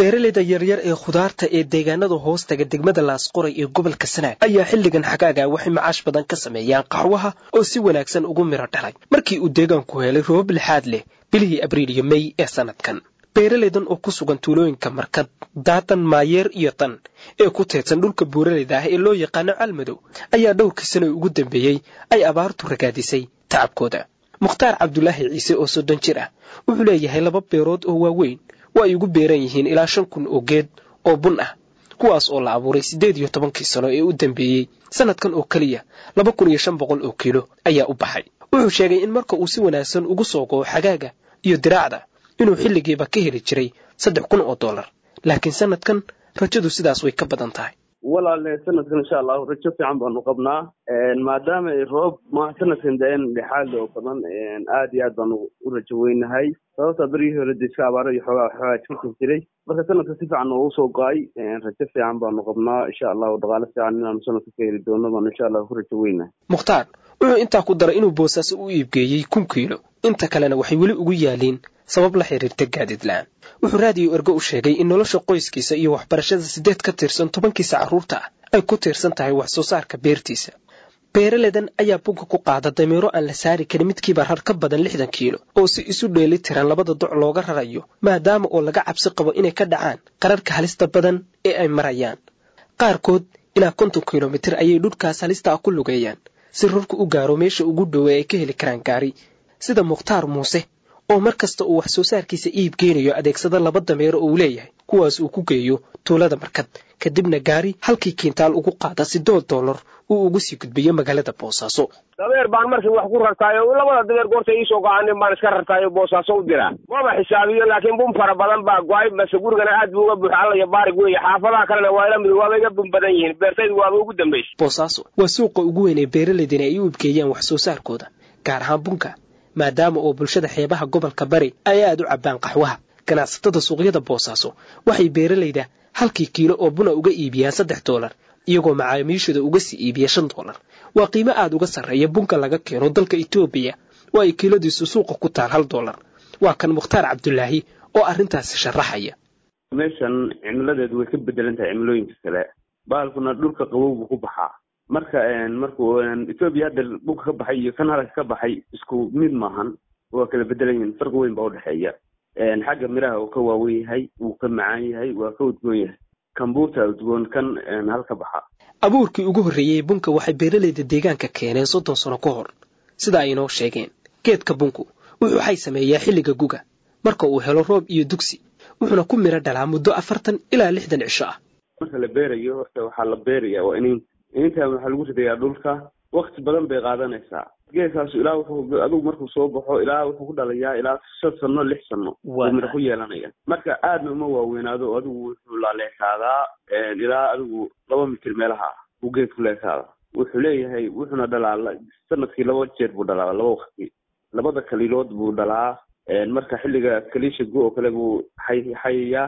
beeraleyda yaryar ee khudaarta ee deegaanada hoostaga degmada laasqoray ee gobolka sanaag ayaa xilligan xagaaga waxay macaash badan ka sameeyaan qaxwaha oo si wanaagsan ugu miro dhalay markii uu deegaanku helay roobab lixaad leh bilihii abriil iyo mey ee sanadkan beeraleydan oo ku sugan tuulooyinka markad daatan maayeer iyo tan ee ku teedsan dhulka buuraleyda ah ee loo yaqaano calmadow ayaa dhowrkii sano ugu dambeeyey ay abaartu ragaadisay tacabkooda mukhtaar cabdulaahi ciise oo soddon jir ah wuxuu leeyahay laba beerood oo waaweyn oo ay ugu beeran yihiin ilaa shan kun oo geed oo bun ah kuwaas oo la abuuray siddeed iyo tobankii sano ee u dambeeyey sanadkan oo keliya laba kun iyo shan boqol oo kiilo ayaa u baxay wuxuu sheegay in marka uu si wanaagsan ugu soo go'o xagaaga iyo diraacda inuu xilligiiba ka heli jiray saddex kun oo dollar laakiin sanadkan rajadu sidaas way ka badan tahay walaale sanadkan insha allahu rajo fiican baanu qabnaa maadaama ay roob ma sanadkan da-een dhexaad oo badan aad iyo aad baanu u rajo weynahay sababtaa berigii hore de iska abaaro iyo xoogaa xoogaa jirkan jiray marka sanadka si fiican noogu soo go-ay rajo fiican baanu qabnaa insha allahu dhaqaale fiican inaanu sanadka ka heli doono baanu insha allahu ku rajo weynahay mukhtaar wuxuu intaa ku daray inuu boosaaso u iibgeeyey kun kiilo inta kalena waxay weli ugu yaaliin sabab la xiriirta gaadiid la-aan wuxuu raadiyo ergo u sheegay in nolosha qoyskiisa iyo waxbarashada siddeed ka tirsan tobankiisa carruurta ah ay ku tiirsan tahay wax soo saarka beertiisa beeraledan ayaa bunka ku qaada damiiro aan la saari karin midkiiba rar ka badan lixdan kiilo oo si isu dheeli tiran labada doc looga rarayo maadaama oo laga cabsi qabo inay ka dhacaan qararka halista badan ee ay marayaan qaarkood ilaa konton kilomitir ayay dhulkaas halista ah ku lugeeyaan si rarku u gaaro meesha ugu dhowe ay ka heli karaan gaari sida mukhtaar muuse oo mar kasta uu wax soo saarkiisa iib geenayo adeegsada laba dameero oo uu leeyahay kuwaas uu ku geeyo tuulada markad kadibna gaari halkii kiintaal ugu qaada siddood dollar uu ugu sii gudbiyo magaalada boosaaso dabeer baan markii wax ku rartaayo labada dabeer goorta iisoo go-aanin baan iska rartaayo boosaaso u diraa maba xisaabiyo laakiin bun fara badan baa go-ay base gurigana aad buu uga buuxa alla iyo baarig weeye xaafadaha kalena waa ila mid waaba iga bun badan yihiin beertaydu waaba ugu dambaysa boosaaso waa suuqa ugu weyn ee beeralaydina ay u ibgeeyaan wax soo saarkooda gaar ahaan bunka maadaama oo bulshada xeebaha gobolka bari ay aad u cabbaan qaxwaha ganacsatada suuqyada boosaaso waxay beeralayda halkii kiilo oo buna uga iibiyaan saddex doolar iyagoo macaamiishooda uga sii iibiya shan doolar waa qiimo aad uga sarreeya bunka laga keeno dalka etoobiya oo ay kiiladiisu suuqa ku taal hal doolar waa kan mukhtaar cabdulaahi oo arrintaasi sharaxaya meeshan cimiladeedu way ka bedelan tahay cimilooyinka kale bahalkuna dhulka qabow buu ku baxaa marka markuu etoobiya hadda bunka ka baxay iyo kan halka ka baxay isku mid maahan waa kala bedelan yihin farqi weyn baa udhexeeya xagga miraha uu ka waawen yahay wuu ka macaan yahay waa ka udgoon yahay kambuuta udgoon kan halka baxa abuurkii ugu horreeyey bunka waxay beeralayda deegaanka keeneen soddon sano ka hor sida ay inoo sheegeen geedka bunku wuxuu waxay sameeyaa xilliga guga marka uu helo roob iyo dugsi wuxuuna ku miro dhalaa muddo afartan ilaa lixdan cisho ah marka la beerayo horta waxaa la beeraya waa inin inintan waxaa lagu ridayaa dhulka wakti badan bay qaadanaysaa geedkaasu ilaa wuxuu adugu markuu soo baxo ilaa wuxuu ku dhalayaa ilaa shan sano lix sano uu miro ku yeelanaya marka aadna uma waaweynaado adigu wuxuu laleekaadaa ilaa adigu laba mitir meelaha ah uu geedku leekaada wuxuu leeyahay wuxuuna dhalaa sanadkii laba jeer buu dhalaa laba wakti labada kaliilood buu dhalaa marka xilliga kaliisha gu oo kale buu xayayaa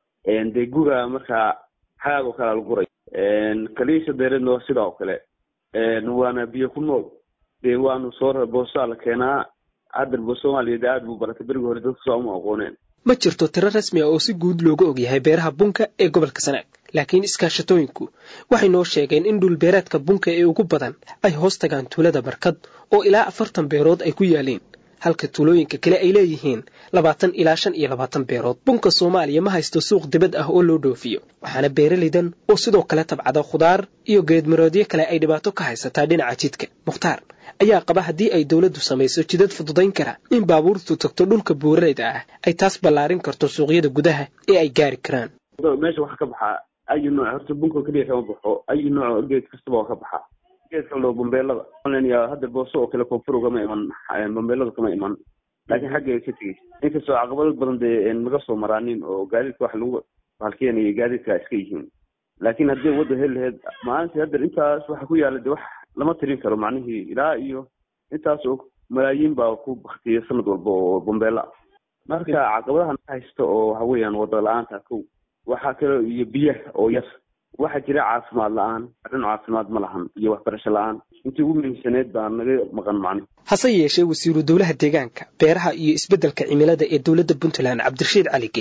dee guga markaa xagaag oo kalea la guray kaliisha deereedna waa sidaa oo kale waana biyo ku nool dee waanu soo boosaa la keenaa hadda soomaaliya aad buu baratay berigi hore dadku saa uma aqooneen ma jirto tiro rasmi ah oo si guud looga ogyahay beeraha bunka ee gobolka sanaag laakiin iskaashatooyinku waxay noo sheegeen in dhulbeereedka bunka ee ugu badan ay hoos tagaan tuulada barkad oo ilaa afartan beerood ay ku yaaleen halka tuulooyinka kale ay leeyihiin labaatan ilaa shan iyo labaatan beerood bunka soomaaliya ma haysto suuq dibad ah oo loo dhoofiyo waxaana beeralaydan oo sidoo kale tabcada khudaar iyo geedmaroodyo kale ay dhibaato ka haysataa dhinaca jidka mukhtaar ayaa qaba haddii ay dowladdu samayso jidad fududayn kara in baabuurtu tagto dhulka buuralayda ah ay taas ballaarin karto suuqyada gudaha ee ay gaari karaan meesha waxaa ka baxaa ayu nooc horta bunka keliya kama baxo ayu nooc geed kastaba waa ka baxaa geedka loo bambeelada hadda booso oo kale koonfur kama iman bambeelada kama iman laakiin xagga ka tegey inkastoo caqabado badan dee naga soo maraanin oo gaadiidka wax lagu halkeenaya gaadiidka iska yihiin laakiin haddii wadda heli laheyd maalintii hadda intaas waxa ku yaala de wax lama tirin karo macnihii ilaa iyo intaas oo malaayiin baa ku baktiya sanad walba oo bambeela marka caqabadaha naga haysta oo waxa weeyaan wada la-aanta kow waxaa kale iyo biyaha oo yar waxaa jira caafimaad la-aan arrin caafimaad ma lahan iyo waxbarasho la-aan intii ugu muhiimsaneed baa naga maqan macni hase yeeshee wasiiru dowlaha deegaanka beeraha iyo isbeddelka cimilada ee dowladda puntland cabdirashiid cali geele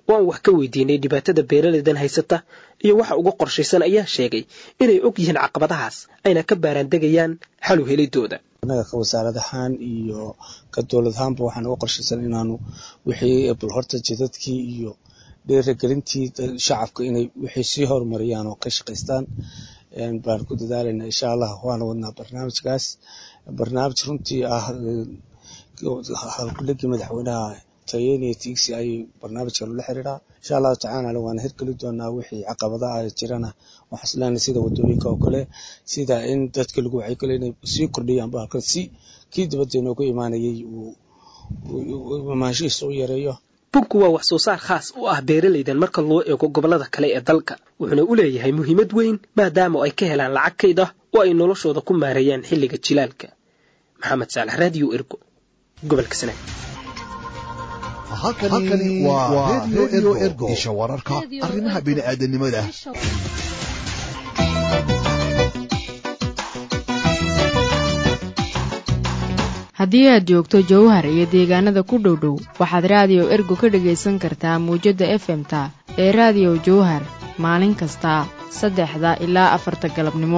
oo aan wax ka weydiinay dhibaatada beeraleydan haysata iyo waxa uga qorshaysan ayaa sheegay inay og yihiin caqabadahaas ayna ka baaraandegayaan xalu helidooda annaga ka wasaarad ahaan iyo ka dowlad ahaanba waxaan uga qorshaysan inaanu wixii bal horta jidadkii iyo dhiirigelintii shacabka inay wixii sii horumariyaan oo ka shaqaystaan baan ku dadaalayna insha allah waana wadnaa barnaamijkaas barnaamij runtii ah halkulegii madaxweynaha tayeniya tigsi ayay barnaamijkan ula xiriiraa insha allahu tacaala waana hirgeli doonaa wixii caqabadaha jirana waxaan islenahay sida wadooyinka oo kale sida in dadka lagu wacyigeliyo inay sii kordhiyaan bahalkan si kii dibadda inooga imaanayay uu imaanshihiisa u yareeyo bunku waa wax soo saar khaas u ah beeraleydan marka loo eego gobollada kale ee dalka wuxuuna u leeyahay muhiimad weyn maadaama ay ka helaan lacag kayd ah oo ay noloshooda ku maareeyaan xilliga jilaalka maxamed saalax raadiyo ergo gobolka sanaag halkani waa redio ergo isha wararka arrimaha bini'aadanimada haddii aad joogto jowhar iyo deegaanada ku dhow dhow waxaad raadiyo ergo ka dhagaysan kartaa muwjadda efemta ee raadiyo jowhar maalin kasta saddexda ilaa afarta galabnimo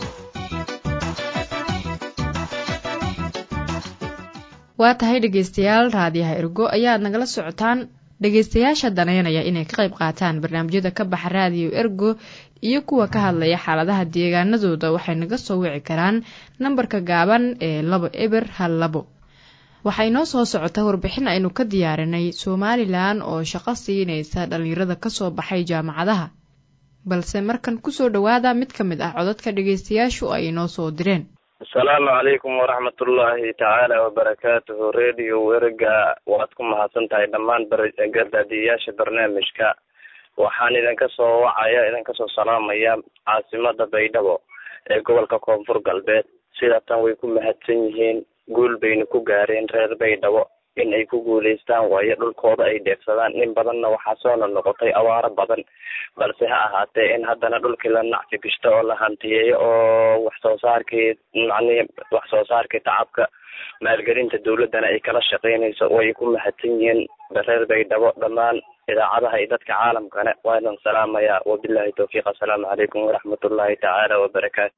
waa tahay dhegaystayaal raadiyaha ergo ayaad nagala socotaan dhegaystayaasha danaynaya inay ka qayb qaataan barnaamijyada ka baxa raadiyo ergo iyo kuwa ka hadlaya xaaladaha deegaanadooda waxay naga soo wici karaan nambarka gaaban ee labo eber hal labo waxaa inoo soo socota warbixin aynu ka diyaarinay somalilan oo shaqo siinaysa dhallinyarada kasoo baxay jaamacadaha balse markan kusoo dhowaada mid ka mid ah codadka dhegaystayaashu ay inoo soo direen asalaamu calaykum waraxmatullaahi tacaala wabarakaatuhu radio werga waad ku mahadsan tahay dhammaan gardaadiyayaasha barnaamijka waxaan idinka soo wacaya idinka soo salaamaya caasimada baydhabo ee gobolka koonfur galbeed sida tan way ku mahadsan yihiin guul bayna ku gaareen reer baydhabo in ay ku guulaystaan waayo dhulkooda ay dheefsadaan in badanna waxaa soona noqotay awaaro badan balse ha ahaatee in haddana dhulkii la nacfi gishto oo la hantiyeeyo oo wax soo saarkii macnihi wax soo saarkii tacabka maalgelinta dawladdana ay kala shaqeynayso way ku mahadsan yihiin reer baydhabo dhammaan idaacadaha iyo dadka caalamkana waa idin salaamayaa wabillahi towfiiq assalaamu calaykum waraxmatullaahi tacaala wabarakaatu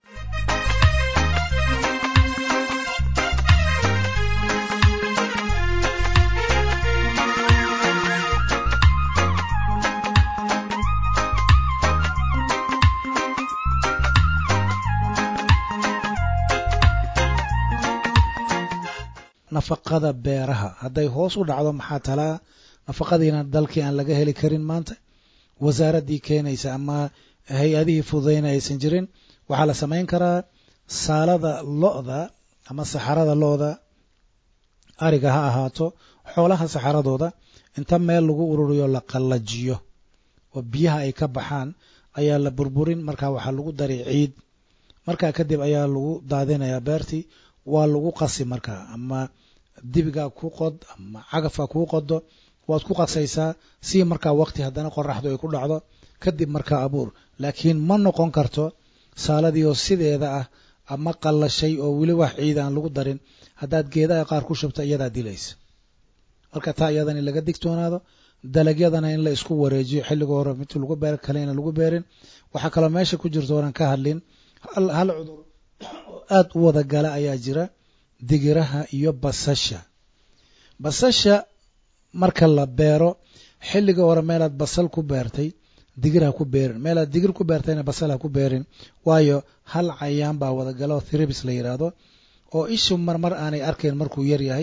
nafaqada beeraha hadday hoos u dhacdo maxaa talaa nafaqadiina dalkii aan laga heli karin maanta wasaaraddii keenaysa ama hay-adihii fududayna aysan jirin waxaa la samayn karaa saalada lo-da ama saxarada lo-da ariga ha ahaato xoolaha saxaradooda inta meel lagu ururiyo la qallajiyo oo biyaha ay ka baxaan ayaa la burburin markaa waxaa lagu daray ciid markaa kadib ayaa lagu daadinayaa beertii waa lagu qasi markaa ama dibigaa ku qod ama cagafka kuu qodo waad ku qasaysaa si markaa waqti haddana qoraxdu ay ku dhacdo kadib markaa abuur laakiin ma noqon karto saaladii oo sideeda ah ama qallashay oo weli wax ciid aan lagu darin haddaad geedaha qaar ku shubta iyadaa dilaysa marka taa iyadan in laga digtoonaado dalagyadana in la isku wareejiyo xilliga hore mid lagu beer kale ina lagu beerin waxaa kaloo meesha ku jirto oran ka hadlin hal cudur oo aada u wada gala ayaa jira digiraha iyo basasha basasha marka la beero xilliga hore meelaad basal ku beertay digir ha ku beerin meelaad digir ku beertayna basal ha ku beerin waayo hal cayaan baa wada gala oo thribis la yidhaahdo oo ishu marmar aanay arkayn markuu yar yahay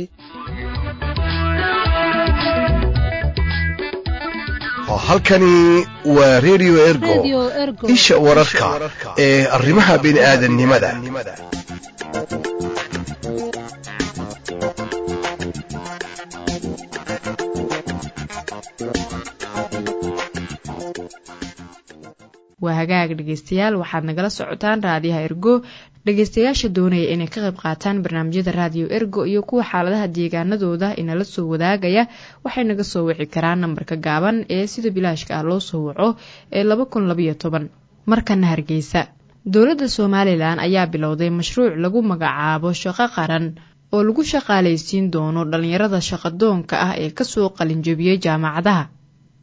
halkani waa redio ergo isha wararka ee arrimaha bini'aadanimada waa hagaag dhegeystayaal waxaad nagala socotaan raadiyaha ergo dhegeystayaasha doonaya inay ka qayb qaataan barnaamijyada raadiyo ergo iyo kuwa xaaladaha deegaanadooda inala soo wadaagaya waxay naga soo wici karaan nambarka gaaban ee sida bilaashka ah loo soo waco ee laba kun labayo toban markana hargeysa dowladda somalilan ayaa bilowday mashruuc lagu magacaabo shaqo qaran oo lagu shaqaalaysiin doono dhallinyarada shaqadoonka ah ee kasoo qalinjabiyey jaamacadaha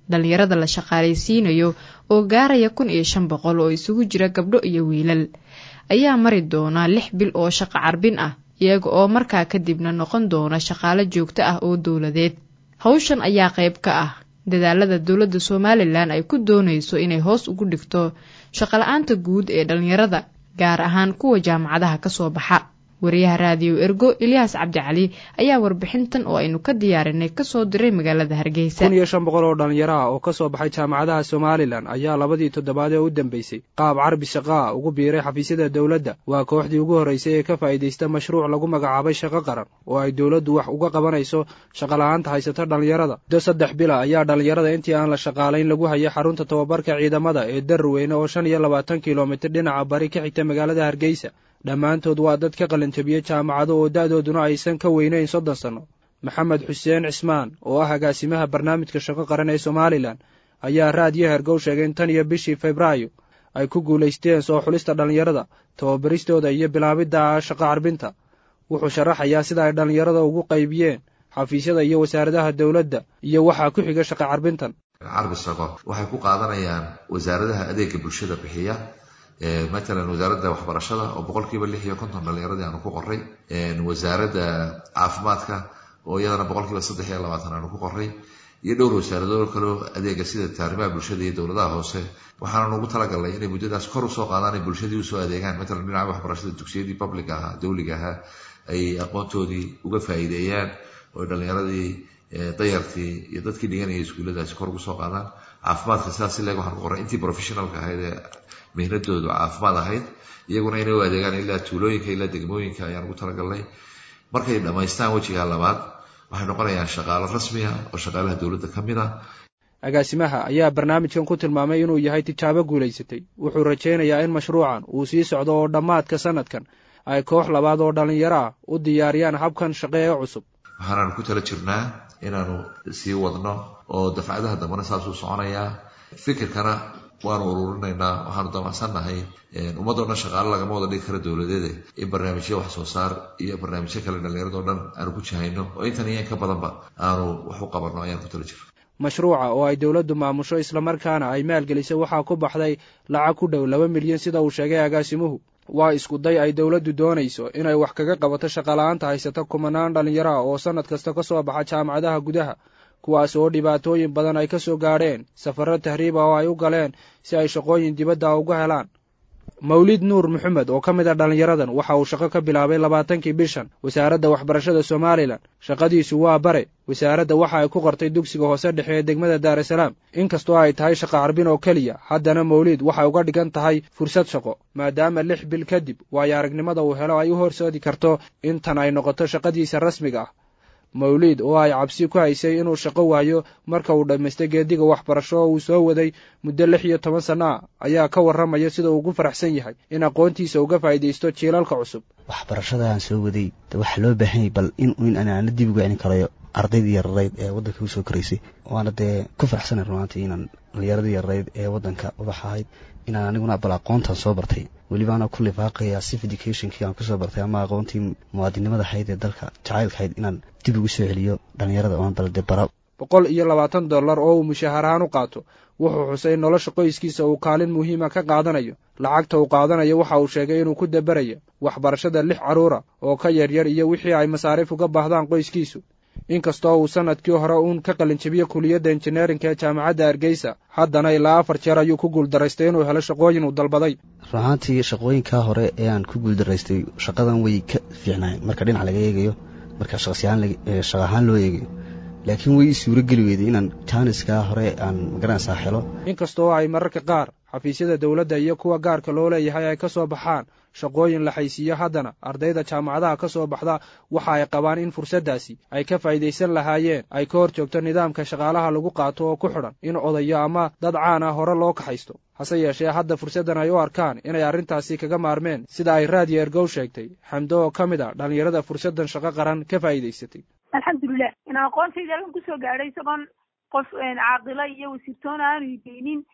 dhallinyarada la shaqaalaysiinayo oo gaaraya kun iyo shan boqol oo isugu jira gabdho iyo wiilal ayaa mari doona lix bil oo shaqo carbin ah iyaga oo markaa kadibna noqon doona shaqaalo joogto ah oo dowladeed hawshan ayaa qayb ka ah dadaalada dowladda somalilan ay ku doonayso inay hoos ugu dhigto shaqala-aanta guud ee dhallinyarada gaar ahaan kuwa jaamacadaha ka soo baxa wariyaha raadiyo ergo ilyaas cabdicali ayaa warbixintan oo aynu ka diyaarinay kasoo diray magaalada hargeysa kun iyo shan boqol oo dhallinyaro ah oo ka soo baxay jaamacadaha somalilan ayaa labadii toddobaad ee u dambeysay qaab carbi shaqaa ugu biiray xafiisyada dowladda waa kooxdii ugu horreysay ee ka faa'iidaysta mashruuc lagu magacaabay shaqo qaran oo ay dowladdu wax uga qabanayso shaqola'aanta haysata dhallinyarada muddo saddex bila ayaa dhallinyarada intii aan la shaqaalayn lagu hayay xarunta tababarka ciidamada ee darweyne oo shan iyo labaatan kilomitir dhinaca bari ka xigta magaalada hargeysa dhammaantood waa dad ka qalinjabiyey jaamacado oo da'dooduna aysan ka weynayn soddon sanno maxamed xuseen cismaan oo ah agaasimaha barnaamijka shaqo qaran ee somalilan ayaa raadiyo hergow sheegay in tan iyo bishii febraayo ay ku guulaysteen soo xulista dhallinyarada tababaristooda iyo bilaabidda shaqo carbinta wuxuu sharaxayaa sida ay dhallinyarada ugu qaybiyeen xafiisyada iyo wasaaradaha dowladda iyo waxaa ku xiga shaqo carbintan carbi shaqo waxay ku qaadanayaan wasaaradaha adeega bulshada bixiya matalan wasaaradda waxbarashada oo boqolkiiba lix iyo konton dhallinyaradii aanu ku qoray wasaaradda caafimaadka oo iyadana boqolkiiba saddex iyo labaatan aanu ku qoray iyo dhowr wasaaradood kaleo adeega sida taarimaha bulshada iyo dowladaha hoose waxaana ugu talagalnay inay muddadaas kor usoo qaadaan ay bulshadii usoo adeegaan matalan dhinaca waxbarashada dugsiyadii public ahaa dowliga ahaa ay aqoontoodii uga faa'iideeyaan oo dhallinyaradii dayartii iyo dadkii dhiganaya iskuulladaasi kor ugu soo qaadaan caafimaadka sidaas ileeg waxaan ku qoray intii professionalka ahayd ee mihnadoodu caafimaad ahayd iyaguna inay u adeegaan ilaa tuulooyinka ilaa degmooyinka ayaan ugu talagalnay markay dhammaystaan wejiga labaad waxay noqonayaan shaqaalo rasmi ah oo shaqaalaha dowladda ka mid ah agaasimaha ayaa barnaamijkan ku tilmaamay inuu yahay tijaabo guulaysatay wuxuu rajaynayaa in mashruucan uu sii socdo oo dhammaadka sanadkan ay koox labaad oo dhallinyaro ah u diyaariyaan habkan shaqe ee cusub waxaanaanu ku tala jirnaa inaanu sii wadno oo dafcadaha dambena saasuu soconayaa fikirkana waanu ururinaynaa waxaanu damacsannahay ummadoo dhan shaqaale lagama wada dhigi kara dowladeede in barnaamijyo wax soo saar iyo barnaamijyo kale dhallinyaradoo dhan aanu ku jahayno oo intan iyo in ka badanba aanu wax u qabanno ayaan ku tala jirna mashruuca oo ay dowladdu maamusho islamarkaana ay maalgelisay waxaa ku baxday lacag ku dhow laba milyan sida uu sheegay agaasimuhu waa isku day ay dowladdu doonayso inay wax kaga qabato shaqala-aanta haysata kumanaan dhallinyaro ah oo sannad kasta ka soo baxa jaamacadaha gudaha kuwaas oo dhibaatooyin badan ay ka soo gaadheen safarro tahriib ah oo ay u galeen si ay shaqooyin dibadda uga helaan mawlid nuur maxamed oo ka mid a dhallinyaradan waxa uu shaqo ka bilaabay labaatankii bishan wasaaradda waxbarashada somalilan shaqadiisu waa bare wasaaradda waxa ay ku qortay dugsiga hoose dhexe ee degmada daarasalaam inkastoo ay tahay shaqo carbin oo keliya haddana mawlid waxay uga dhigan tahay fursad shaqo maadaama lix bil kadib waayo aragnimada uu helo ay u horsoodi karto intan ay noqoto shaqadiisa rasmiga ah mawliid oo ay cabsi ku haysay inuu shaqo waayo marka uu dhammaystay geediga waxbarasho oo uu soo waday muddo lix iyo toban sanno ah ayaa ka warramaya sida uu ugu faraxsan yahay in aqoontiisa uga faa'iidaysto jiilalka cusub waxbarashada aan soo waday waxaa loo baahan yahay bal in in anaana dib uga celin karayo ardaydii yararayd ee waddanka u soo koraysay waana dee ku faraxsanay runaantii inaan dhallinyaradii yararayd ee waddanka ubax ahayd inaan aniguna bal aqoontan soo bartay weliba anaa ku lifaaqaya sif educationkii aan kusoo bartay ama aqoontii muwaadinimada ahayd ee dalka jacaylka ahayd inaan dib ugu soo celiyo dhallinyarada oon balde bara boqol iyo labaatan dollar oo uu mushaahar ahaan u qaato wuxuu xusay in nolosha qoyskiisa uu kaalin muhiima ka qaadanayo lacagta uu qaadanayo waxa uu sheegay inuu ku daberayo waxbarashada lix carruura oo ka yaryar iyo wixii ay masaariif uga baahdaan qoyskiisu inkastoo uu sannadkii hore uun ka qalinjabiye kuliyadda injineerinka ee jaamacadda hargeysa haddana ilaa afar jeer ayuu ku guuldaraystay inuu helo shaqooyin uu dalbaday runaantii shaqooyinkaa hore ee aan ku guuldaraystay shaqadan way ka fiicnaay marka dhinac laga eegayo marka shaqa ahaan loo eegayo laakiin way ii suuro geli weyday inaan jaaniskaa hore aan magaranaysaa helo inkastoo ay mararka qaar xafiisyada dowladda iyo kuwa gaarka loo leeyahay ay ka soo baxaan shaqooyin la xaysiiyo haddana ardayda jaamacadaha ka soo baxda waxa ay qabaan in fursaddaasi ay ka faa'iidaysan lahaayeen ay ka hor joogto nidaamka shaqaalaha lagu qaato oo ku xidhan in odayo ama dad caan ah hore loo kaxaysto hase yeeshee hadda fursaddan ay u arkaan inay arrintaasi kaga maarmeen sida ay raadiyo ergow sheegtay xamdo oo ka mid a dhallinyarada fursaddan shaqo qaran ka faa'iidaysatay alxamdulilah in aqoontayda halkan kusoo gaadhay isagoon qof caaqila iyo wasiirtoona aanu ideynin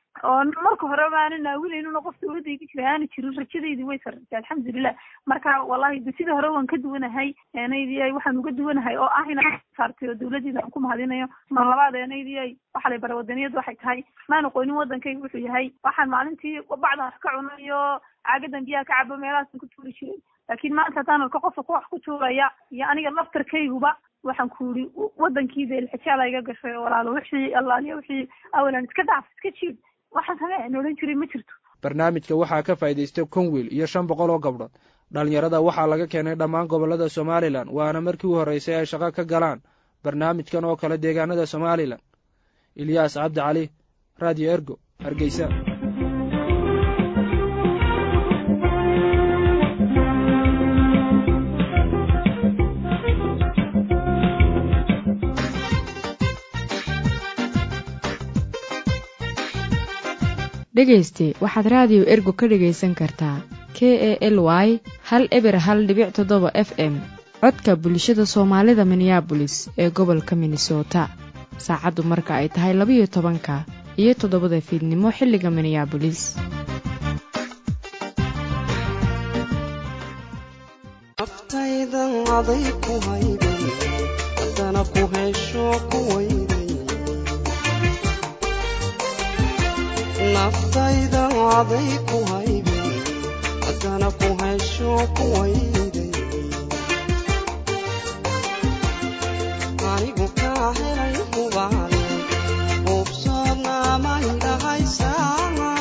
oo marka horeba aanan naawinaynuna qof dawladda iga jira aana jirin rajadaydi way sarraysa alxamdulilah marka wallahi de sidii hore waan ka duwanahay enaydi waxaan uga duwanahay oo ah inaan saartay oo dawladdeeda aan ku mahadinayo mar labaad enaydi waxaa lay bara wadaniyadu waxay tahay maan aqoonin wadankayga wuxuu yahay waxaan maalintii bacdan wax ka cunayo caagadan biyaha ka cabo meelahaasan ku tuuri jiray laakiin maanta haddaan arko qofka ku wax ku tuuraya iyo aniga laftarkayguba waxaan ku yidhi wadankiida ilxijaala iga gashay oo walaalo wixii allaaliya wixii awalan iska dhaaf iska jiid waxaan samee aan odhan jiray ma jirto barnaamijka waxaa ka faa'iidaystay conwiil iyo shan boqol oo gabdhood dhalinyarada waxaa laga keenay dhammaan gobollada somalilan waana markii u horreysay ay shaqo ka galaan barnaamijkan oo kale deegaanada somalilan ilyaas cabdi cali radio ergo hargeysa dhegayste waxaad raadiyo ergo ka dhegaysan kartaa k e l y hal eber hal dhibic toddoba f m codka bulshada soomaalida minneabolis ee gobolka minnesota saacaddu marka ay tahay labayo tobanka iyo toddobada fiidnimo xilliga minneabolis naftayda aday ku haybin haddana ku hesho ku wayday anigu kaa helay hubaale hubsoodna may dhahaysaa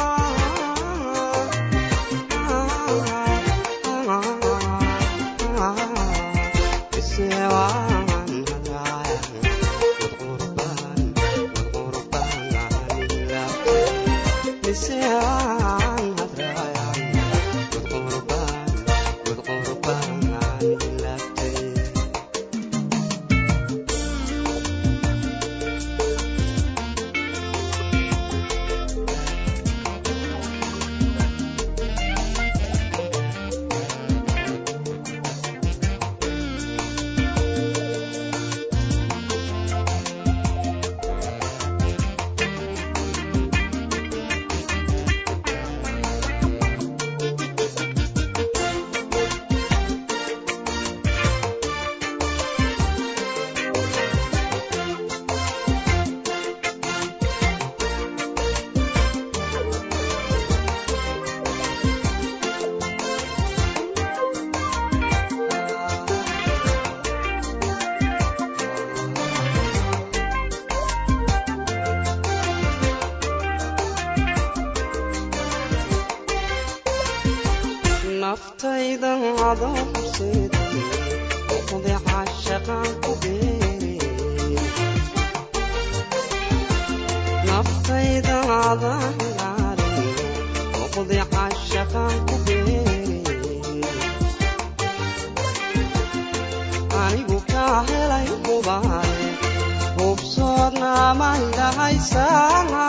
naftaydan adoo horseeday uqdi caashaqaan ku beere naftaydan adaan ilaalin uqdi caashaqaan ku beere anigu kaa helay hubaale hubsoodna may dhahaysaa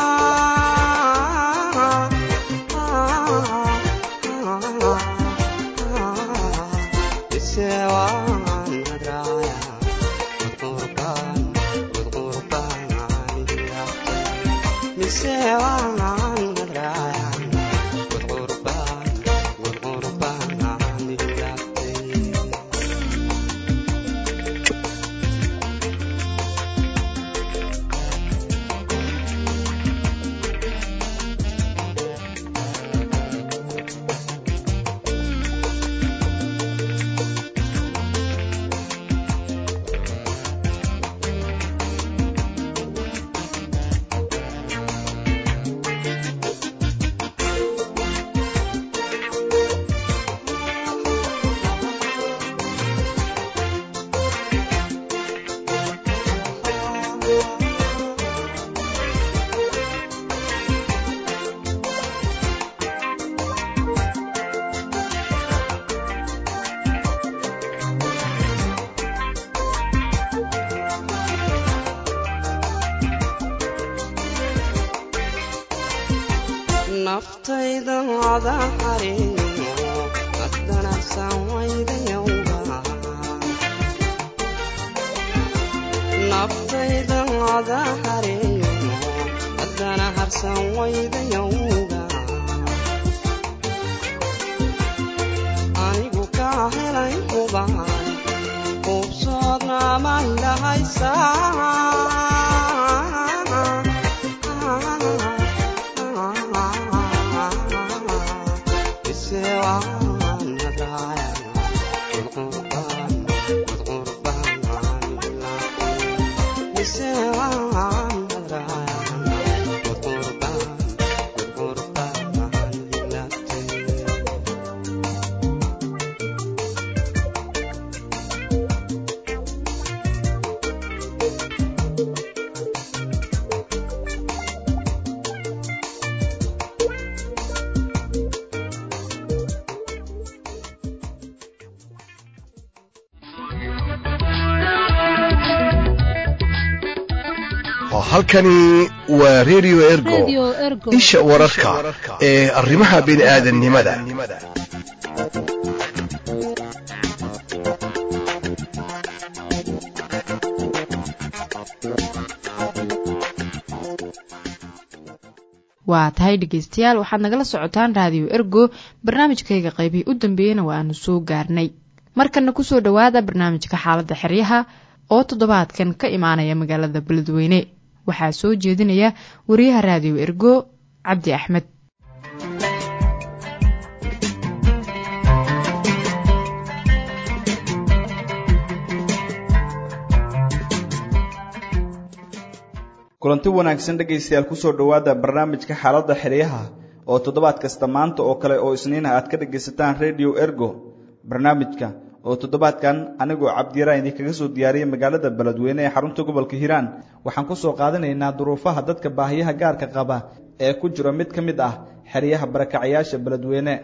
naftaydan ada xariino haddanabsan waydayowga naftaydan ada xariino haddana harsan way halkani waa radio ergo isha wararka ee arrimaha bini'aadanimada waa tahay dhegeystayaal waxaad nagala socotaan raadiyo ergo barnaamijkayga qaybihii u dambeeyeyna waa aanu soo gaarnay markana kusoo dhowaada barnaamijka xaaladda xeryaha oo toddobaadkan ka imaanaya magaalada beledweyne waxaa soo jeedinaya wariyaha raadiyo ergo cabdi axmed kulanti wanaagsan dhegaystayaal kusoo dhowaada barnaamijka xaaladda xeryaha oo toddobaad kasta maanta oo kale oo isniina aad ka dhegaysataan radio ergo barnaamijka oo toddobaadkan anigoo cabdiyaraan idinkaga soo diyaariyay magaalada beledweyne ee xarunta gobolka hiiraan waxaan ku soo qaadanaynaa duruufaha dadka baahiyaha gaarka qaba ee ku jira mid ka mid ah xeryaha barakacayaasha beledweyne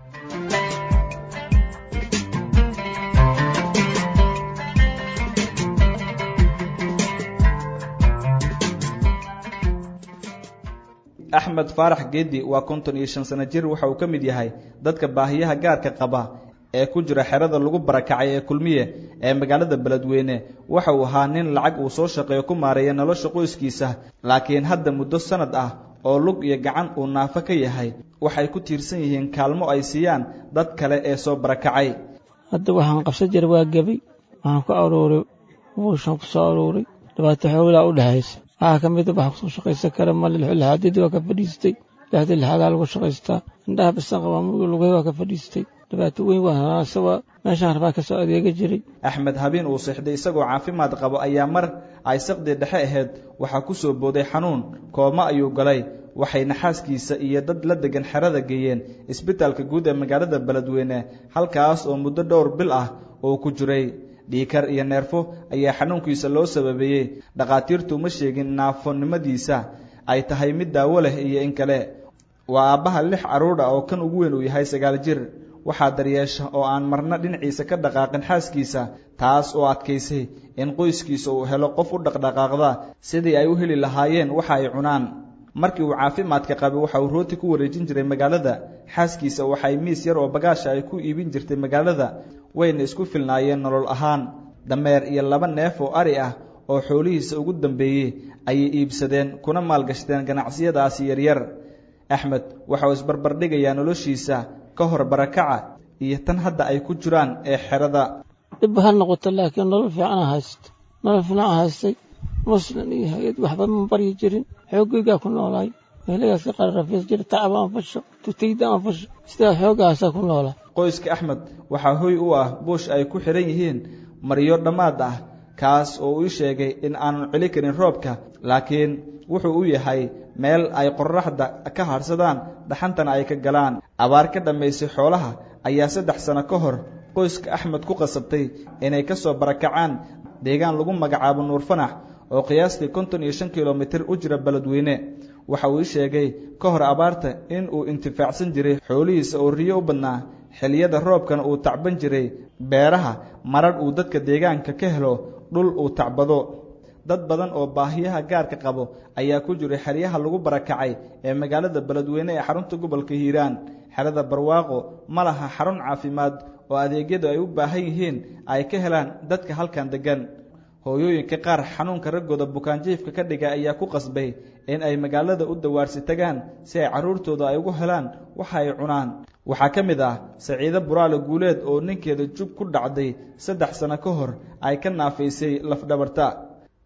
axmed faarax geedi waa konton iyo shan sano jir waxa uu ka mid yahay dadka baahiyaha gaarka qaba ee ku jira xerada lagu barakacay ee kulmiye ee magaalada beledweyne waxa uu ahaa nin lacag uu soo shaqeeyo ku maareeya nolosha qoyskiisa laakiin hadda muddo sanad ah oo lug iyo gacan uu naafo ka yahay waxay ku tiirsan yihiin kaalmo ay siiyaan dad kale ee soo barakacay hadda waxaan qabsan jiray waa gebay waxaan ku aruuray buushan ku soo aruuray dhibaato xoolaa u dhexaysa waxaa ka mida waxa kusoo shaqaysan kara male lixaadadii waa ka fadhiistay lixda lixaadaa lagu shaqaystaa indhaha bisan qabaa muruga lugay waa ka fadhiistay dhibaato weyn waa hanaasaba meeshaan rabaa ka soo adeega jiray axmed habeen uu seexday isagoo caafimaad qabo ayaa mar ay saqdii dhexe ahayd waxaa ku soo booday xanuun kooma ayuu galay waxayna xaaskiisa iyo dad la degan xerada geeyeen isbitaalka guud ee magaalada beledweyne halkaas oo muddo dhowr bil ah uu ku jiray dhiikar iyo neerfo ayaa xanuunkiisa loo sababeeyey dhakhaatiirtu ma sheegin naafonimadiisa ay tahay mid daawo leh iyo in kale waa aabbaha lix carruur ah oo kan ugu weyn uu yahay sagaal jir waxaa daryeesha oo aan marna dhinaciisa ka dhaqaaqin xaaskiisa taas oo adkaysay in qoyskiisa uu helo qof u dhaqdhaqaaqda sidii ay u heli lahaayeen waxa ay cunaan markii uu caafimaadka qabay waxa uu rooti ku wareejin jiray magaalada xaaskiisa waxay miis yar oo bagaasha ay ku iibin jirtay magaalada wayna isku filnaayeen nolol ahaan dameer iyo laba neef oo ari ah oo xoolihiisa ugu dambeeyey ayay iibsadeen kuna maalgashadeen ganacsiyadaasi yaryar axmed waxa uu isbarbardhigayaa noloshiisa ka hor barakaca iyo tan hadda ay ku jiraan ee xerada dhibba ha noqoto laakiin nolol fiican haysto nolol fiican haystay muslim iyo hay-ad waxba ma baryi jirin xoogaygaa ku noolaay meelagaas ka qararafiis jira tacab aan fasho tutayda aan fasho sidaa xoogahaasaa ku noolaa qoyska axmed waxaa hoy u ah buush ay ku xidhan yihiin maryo dhammaad ah kaas oo uu sheegay in aanu celi karin roobka laakiin wuxuu u yahay meel ay qorraxda ka hadhsadaan dhaxantana ay ka galaan abaar ka dhammaysay xoolaha ayaa saddex sano ka hor qoyska axmed ku qasabtay inay ka soo barakacaan deegaan lagu magacaabo nuur fanax oo qiyaastii konton iyo shan kilomitir u jira beledweyne waxa uu sheegay ka hor abaarta in uu intifaacsan jiray xoolihiisa oo riyo u badnaa xilliyada roobkana uu tacban jiray beeraha marar uu dadka deegaanka ka helo dhul uu tacbado dad badan oo baahiyaha gaarka qabo ayaa ku jiray xeryaha lagu barakacay ee magaalada beledweyne ee xarunta gobolka hiiraan xerada barwaaqo ma laha xarun caafimaad oo adeegyadu ay u baahan yihiin ay ka helaan dadka halkan deggan hooyooyinka qaar xanuunka raggooda bukaanjiifka ka dhiga ayaa ku qasbay in ay magaalada u dawaarsi tagaan si ay carruurtooda ay ugu helaan waxa ay cunaan waxaa ka mid ah saciide buraale guuleed oo ninkeeda jub ku dhacday saddex sano ka hor ay ka naafaysay lafdhabarta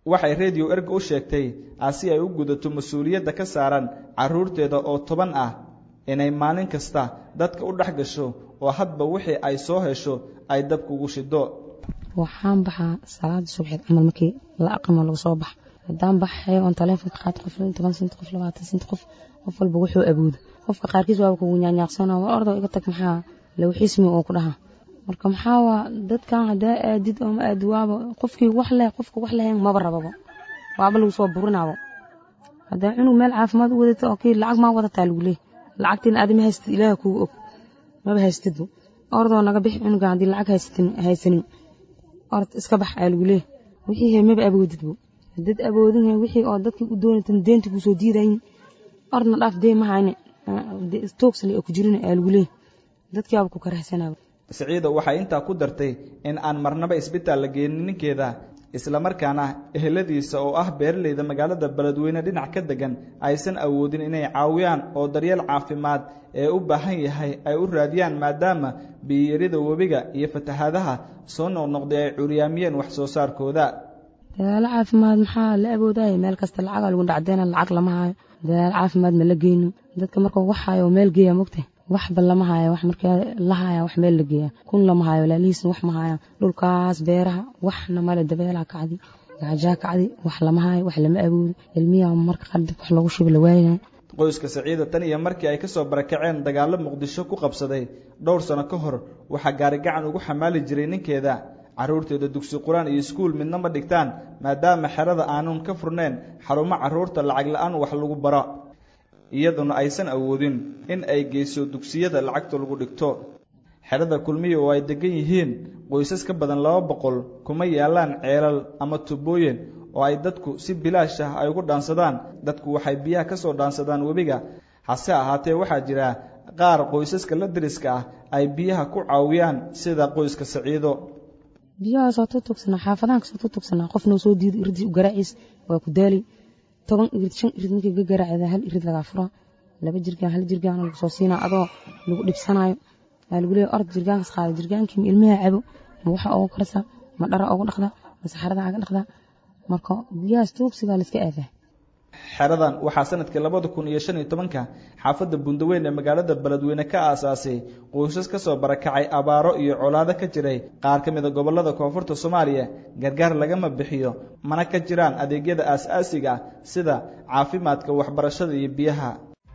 waxay redio erga u sheegtay si ay u gudato mas-uuliyadda ka saaran carruurteeda oo toban ah inay maalin kasta dadka u dhex gasho oo hadba wixii ay soo hesho ay dabkugu shido waxaan baxaa salaada subxeed camal markii la aqamo lagu soo baxa haddaan baxayo oon taleefonka qaad qof toban sent qof labaatan sent qof qof walba wuxuu aboodo qofka qaarkiis waaba kugu nyaanyaaqsana war ordo iga tag maxaa lawxiismi oo ku dhaha marka maxaa waa dadkan haddaa aadid oo ma aadi waaba qofkii wax leh qofka wax lahayn maba rababo waaba lagu soo burinaabo haddaa cunug meel caafimaad u wadata oo kii lacag maa wadataa lagu leey lacagtiina aadi ma haystid ilaaha kugu og maba haystidba ordoo naga bixi cunuga haddii lacag haysanin ord iska bax aa lagu leey wixii he maba awoodidbo hadad awoodin wixii oo dadkii u doonatan deenta kusoo diidayin ordna dhaaf dee mahayne toogsale oo ku jirin aa lagu leey dadkii waaba ku karahsanaaba siciida waxay intaa ku dartay in aan marnaba isbitaal la geenin ninkeeda islamarkaana eheladiisa oo ah beeraleyda magaalada beledweyne dhinac ka degan aysan awoodin inay caawiyaan oo daryeel caafimaad ee u baahan yahay ay u raadiyaan maadaama biyiyarida webiga iyo fatahaadaha soo noqnoqday ay curyaamiyeen wax soo saarkooda dadaalo caafimaad maxaa la awoodaya meel kasta lacaga lagu dhacdeena lacag lama hayo dadaalo caafimaad ma la geyno dadka markuu wax hayo meel geeya mogtay waxba lama hayo wax markaa la haya wax meel la geeya kun lama hayo laalihiisna wax ma hayaan dhulkaas beeraha waxna male dabeelaha kacdi gaajaa kacdi wax lama hayo wax lama awoodo ilmiyaha marka qaar dib wax loogu shubo la waayaya qoyska saciida tan iyo markii ay kasoo barakaceen dagaalo muqdisho ku qabsaday dhowr sano ka hor waxaa gaari gacan ugu xamaali jiray ninkeeda carruurteeda dugsi qur-aan iyo iskuul midna ma dhigtaan maadaama xerada aanun ka furnayn xarumo carruurta lacag la-aan wax lagu baro iyaduna aysan awoodin in ay geyso dugsiyada lacagta lagu dhigto xerada kulmiya oo ay degan yihiin qoysas ka badan laba boqol kuma yaalaan ceelal ama tubooyin oo ay dadku si bilaash ah ay ugu dhaansadaan dadku waxay biyaha ka soo dhaansadaan webiga hase ahaatee waxaa jira qaar qoysaska la deriska ah ay biyaha ku caawiyaan sida qoyska saciido biyahaasoo tutugsanaa xaafadahan kasoo tutugsanaa qofnoo soo diido iridii u garaaciis waa ku daali toban irid shan irid markii ga garaacda hal irid lagaa furaa laba jirgaan hal jirgaan lagu soo siinaa adoo lagu dhibsanayo waa lagu leeya ord jirgaankas qaada jirgaankii ma ilmaha cabo ma waxa ugu karsaa ma dhara ugu dhaqda ma saxarada aga dhaqda marka biyahaas tuugsigaa la iska aadaa xeradan waxaa sanadkii labada kun iyo shan iyo tobanka xaafadda bundaweyn ee magaalada beledweyne ka aasaasay qoysas ka soo barakacay abaaro iyo colaado ka jiray qaar ka mid a gobollada koonfurta soomaaliya gargaar lagama bixiyo mana ka jiraan adeegyada aas-aasiga ah sida caafimaadka waxbarashada iyo biyaha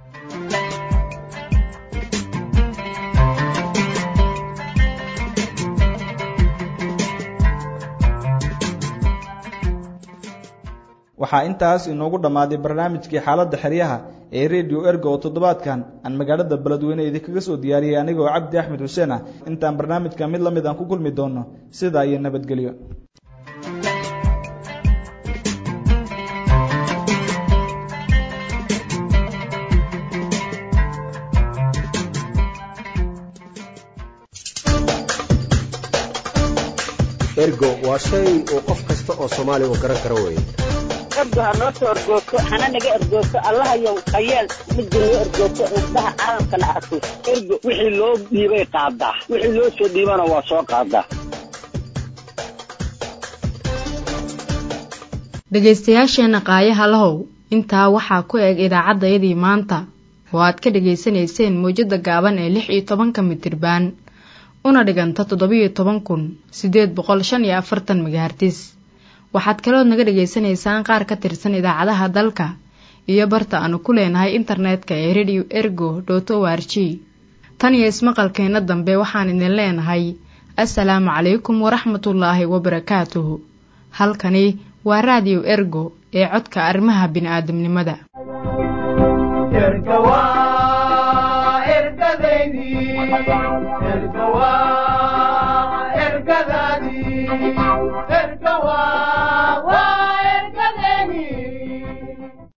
waxaa intaas inoogu dhammaaday barnaamijkii xaaladda xeryaha ee redio erga oo toddobaadkan aan magaalada beledweyne idinkaga soo diyaariyey anigoo cabdi axmed xuseen ah intaan barnaamijka mid la mid aan ku kulmi doono sidaa iyo nabadgelyo ergo waa shay uu qof kasta oo soomaali u garan karo weye ergo ha noo soo ergoogto hana naga ergoogto allahayow hayeel midda noo ergoogto indhaha caalamkana arko ergo wixii loo dhiibay qaadaa wixii loo soo dhiibana waa soo qaadaa dhegaystayaasheenna qaayaha lahow intaa waxaa ku eg idaacaddayadii maanta oo aad ka dhegaysanayseen mawjadda gaaban ee lix iyo tobanka mitirbaan una dhiganta toddobiyo toban kun siddeed boqol shan iyo afartan megahartis waxaad kalood naga dhegaysanaysaan qaar ka tirsan idaacadaha dalka iyo barta aanu ku leenahay internetka ee radio ergo dot o r g tan iyo ismaqalkeenna dambe waxaan idin leenahay assalaamu calaykum waraxmatullaahi wabarakaatuhu halkani waa raadiyo ergo ee codka arrimaha bini'aadamnimada ergadaadii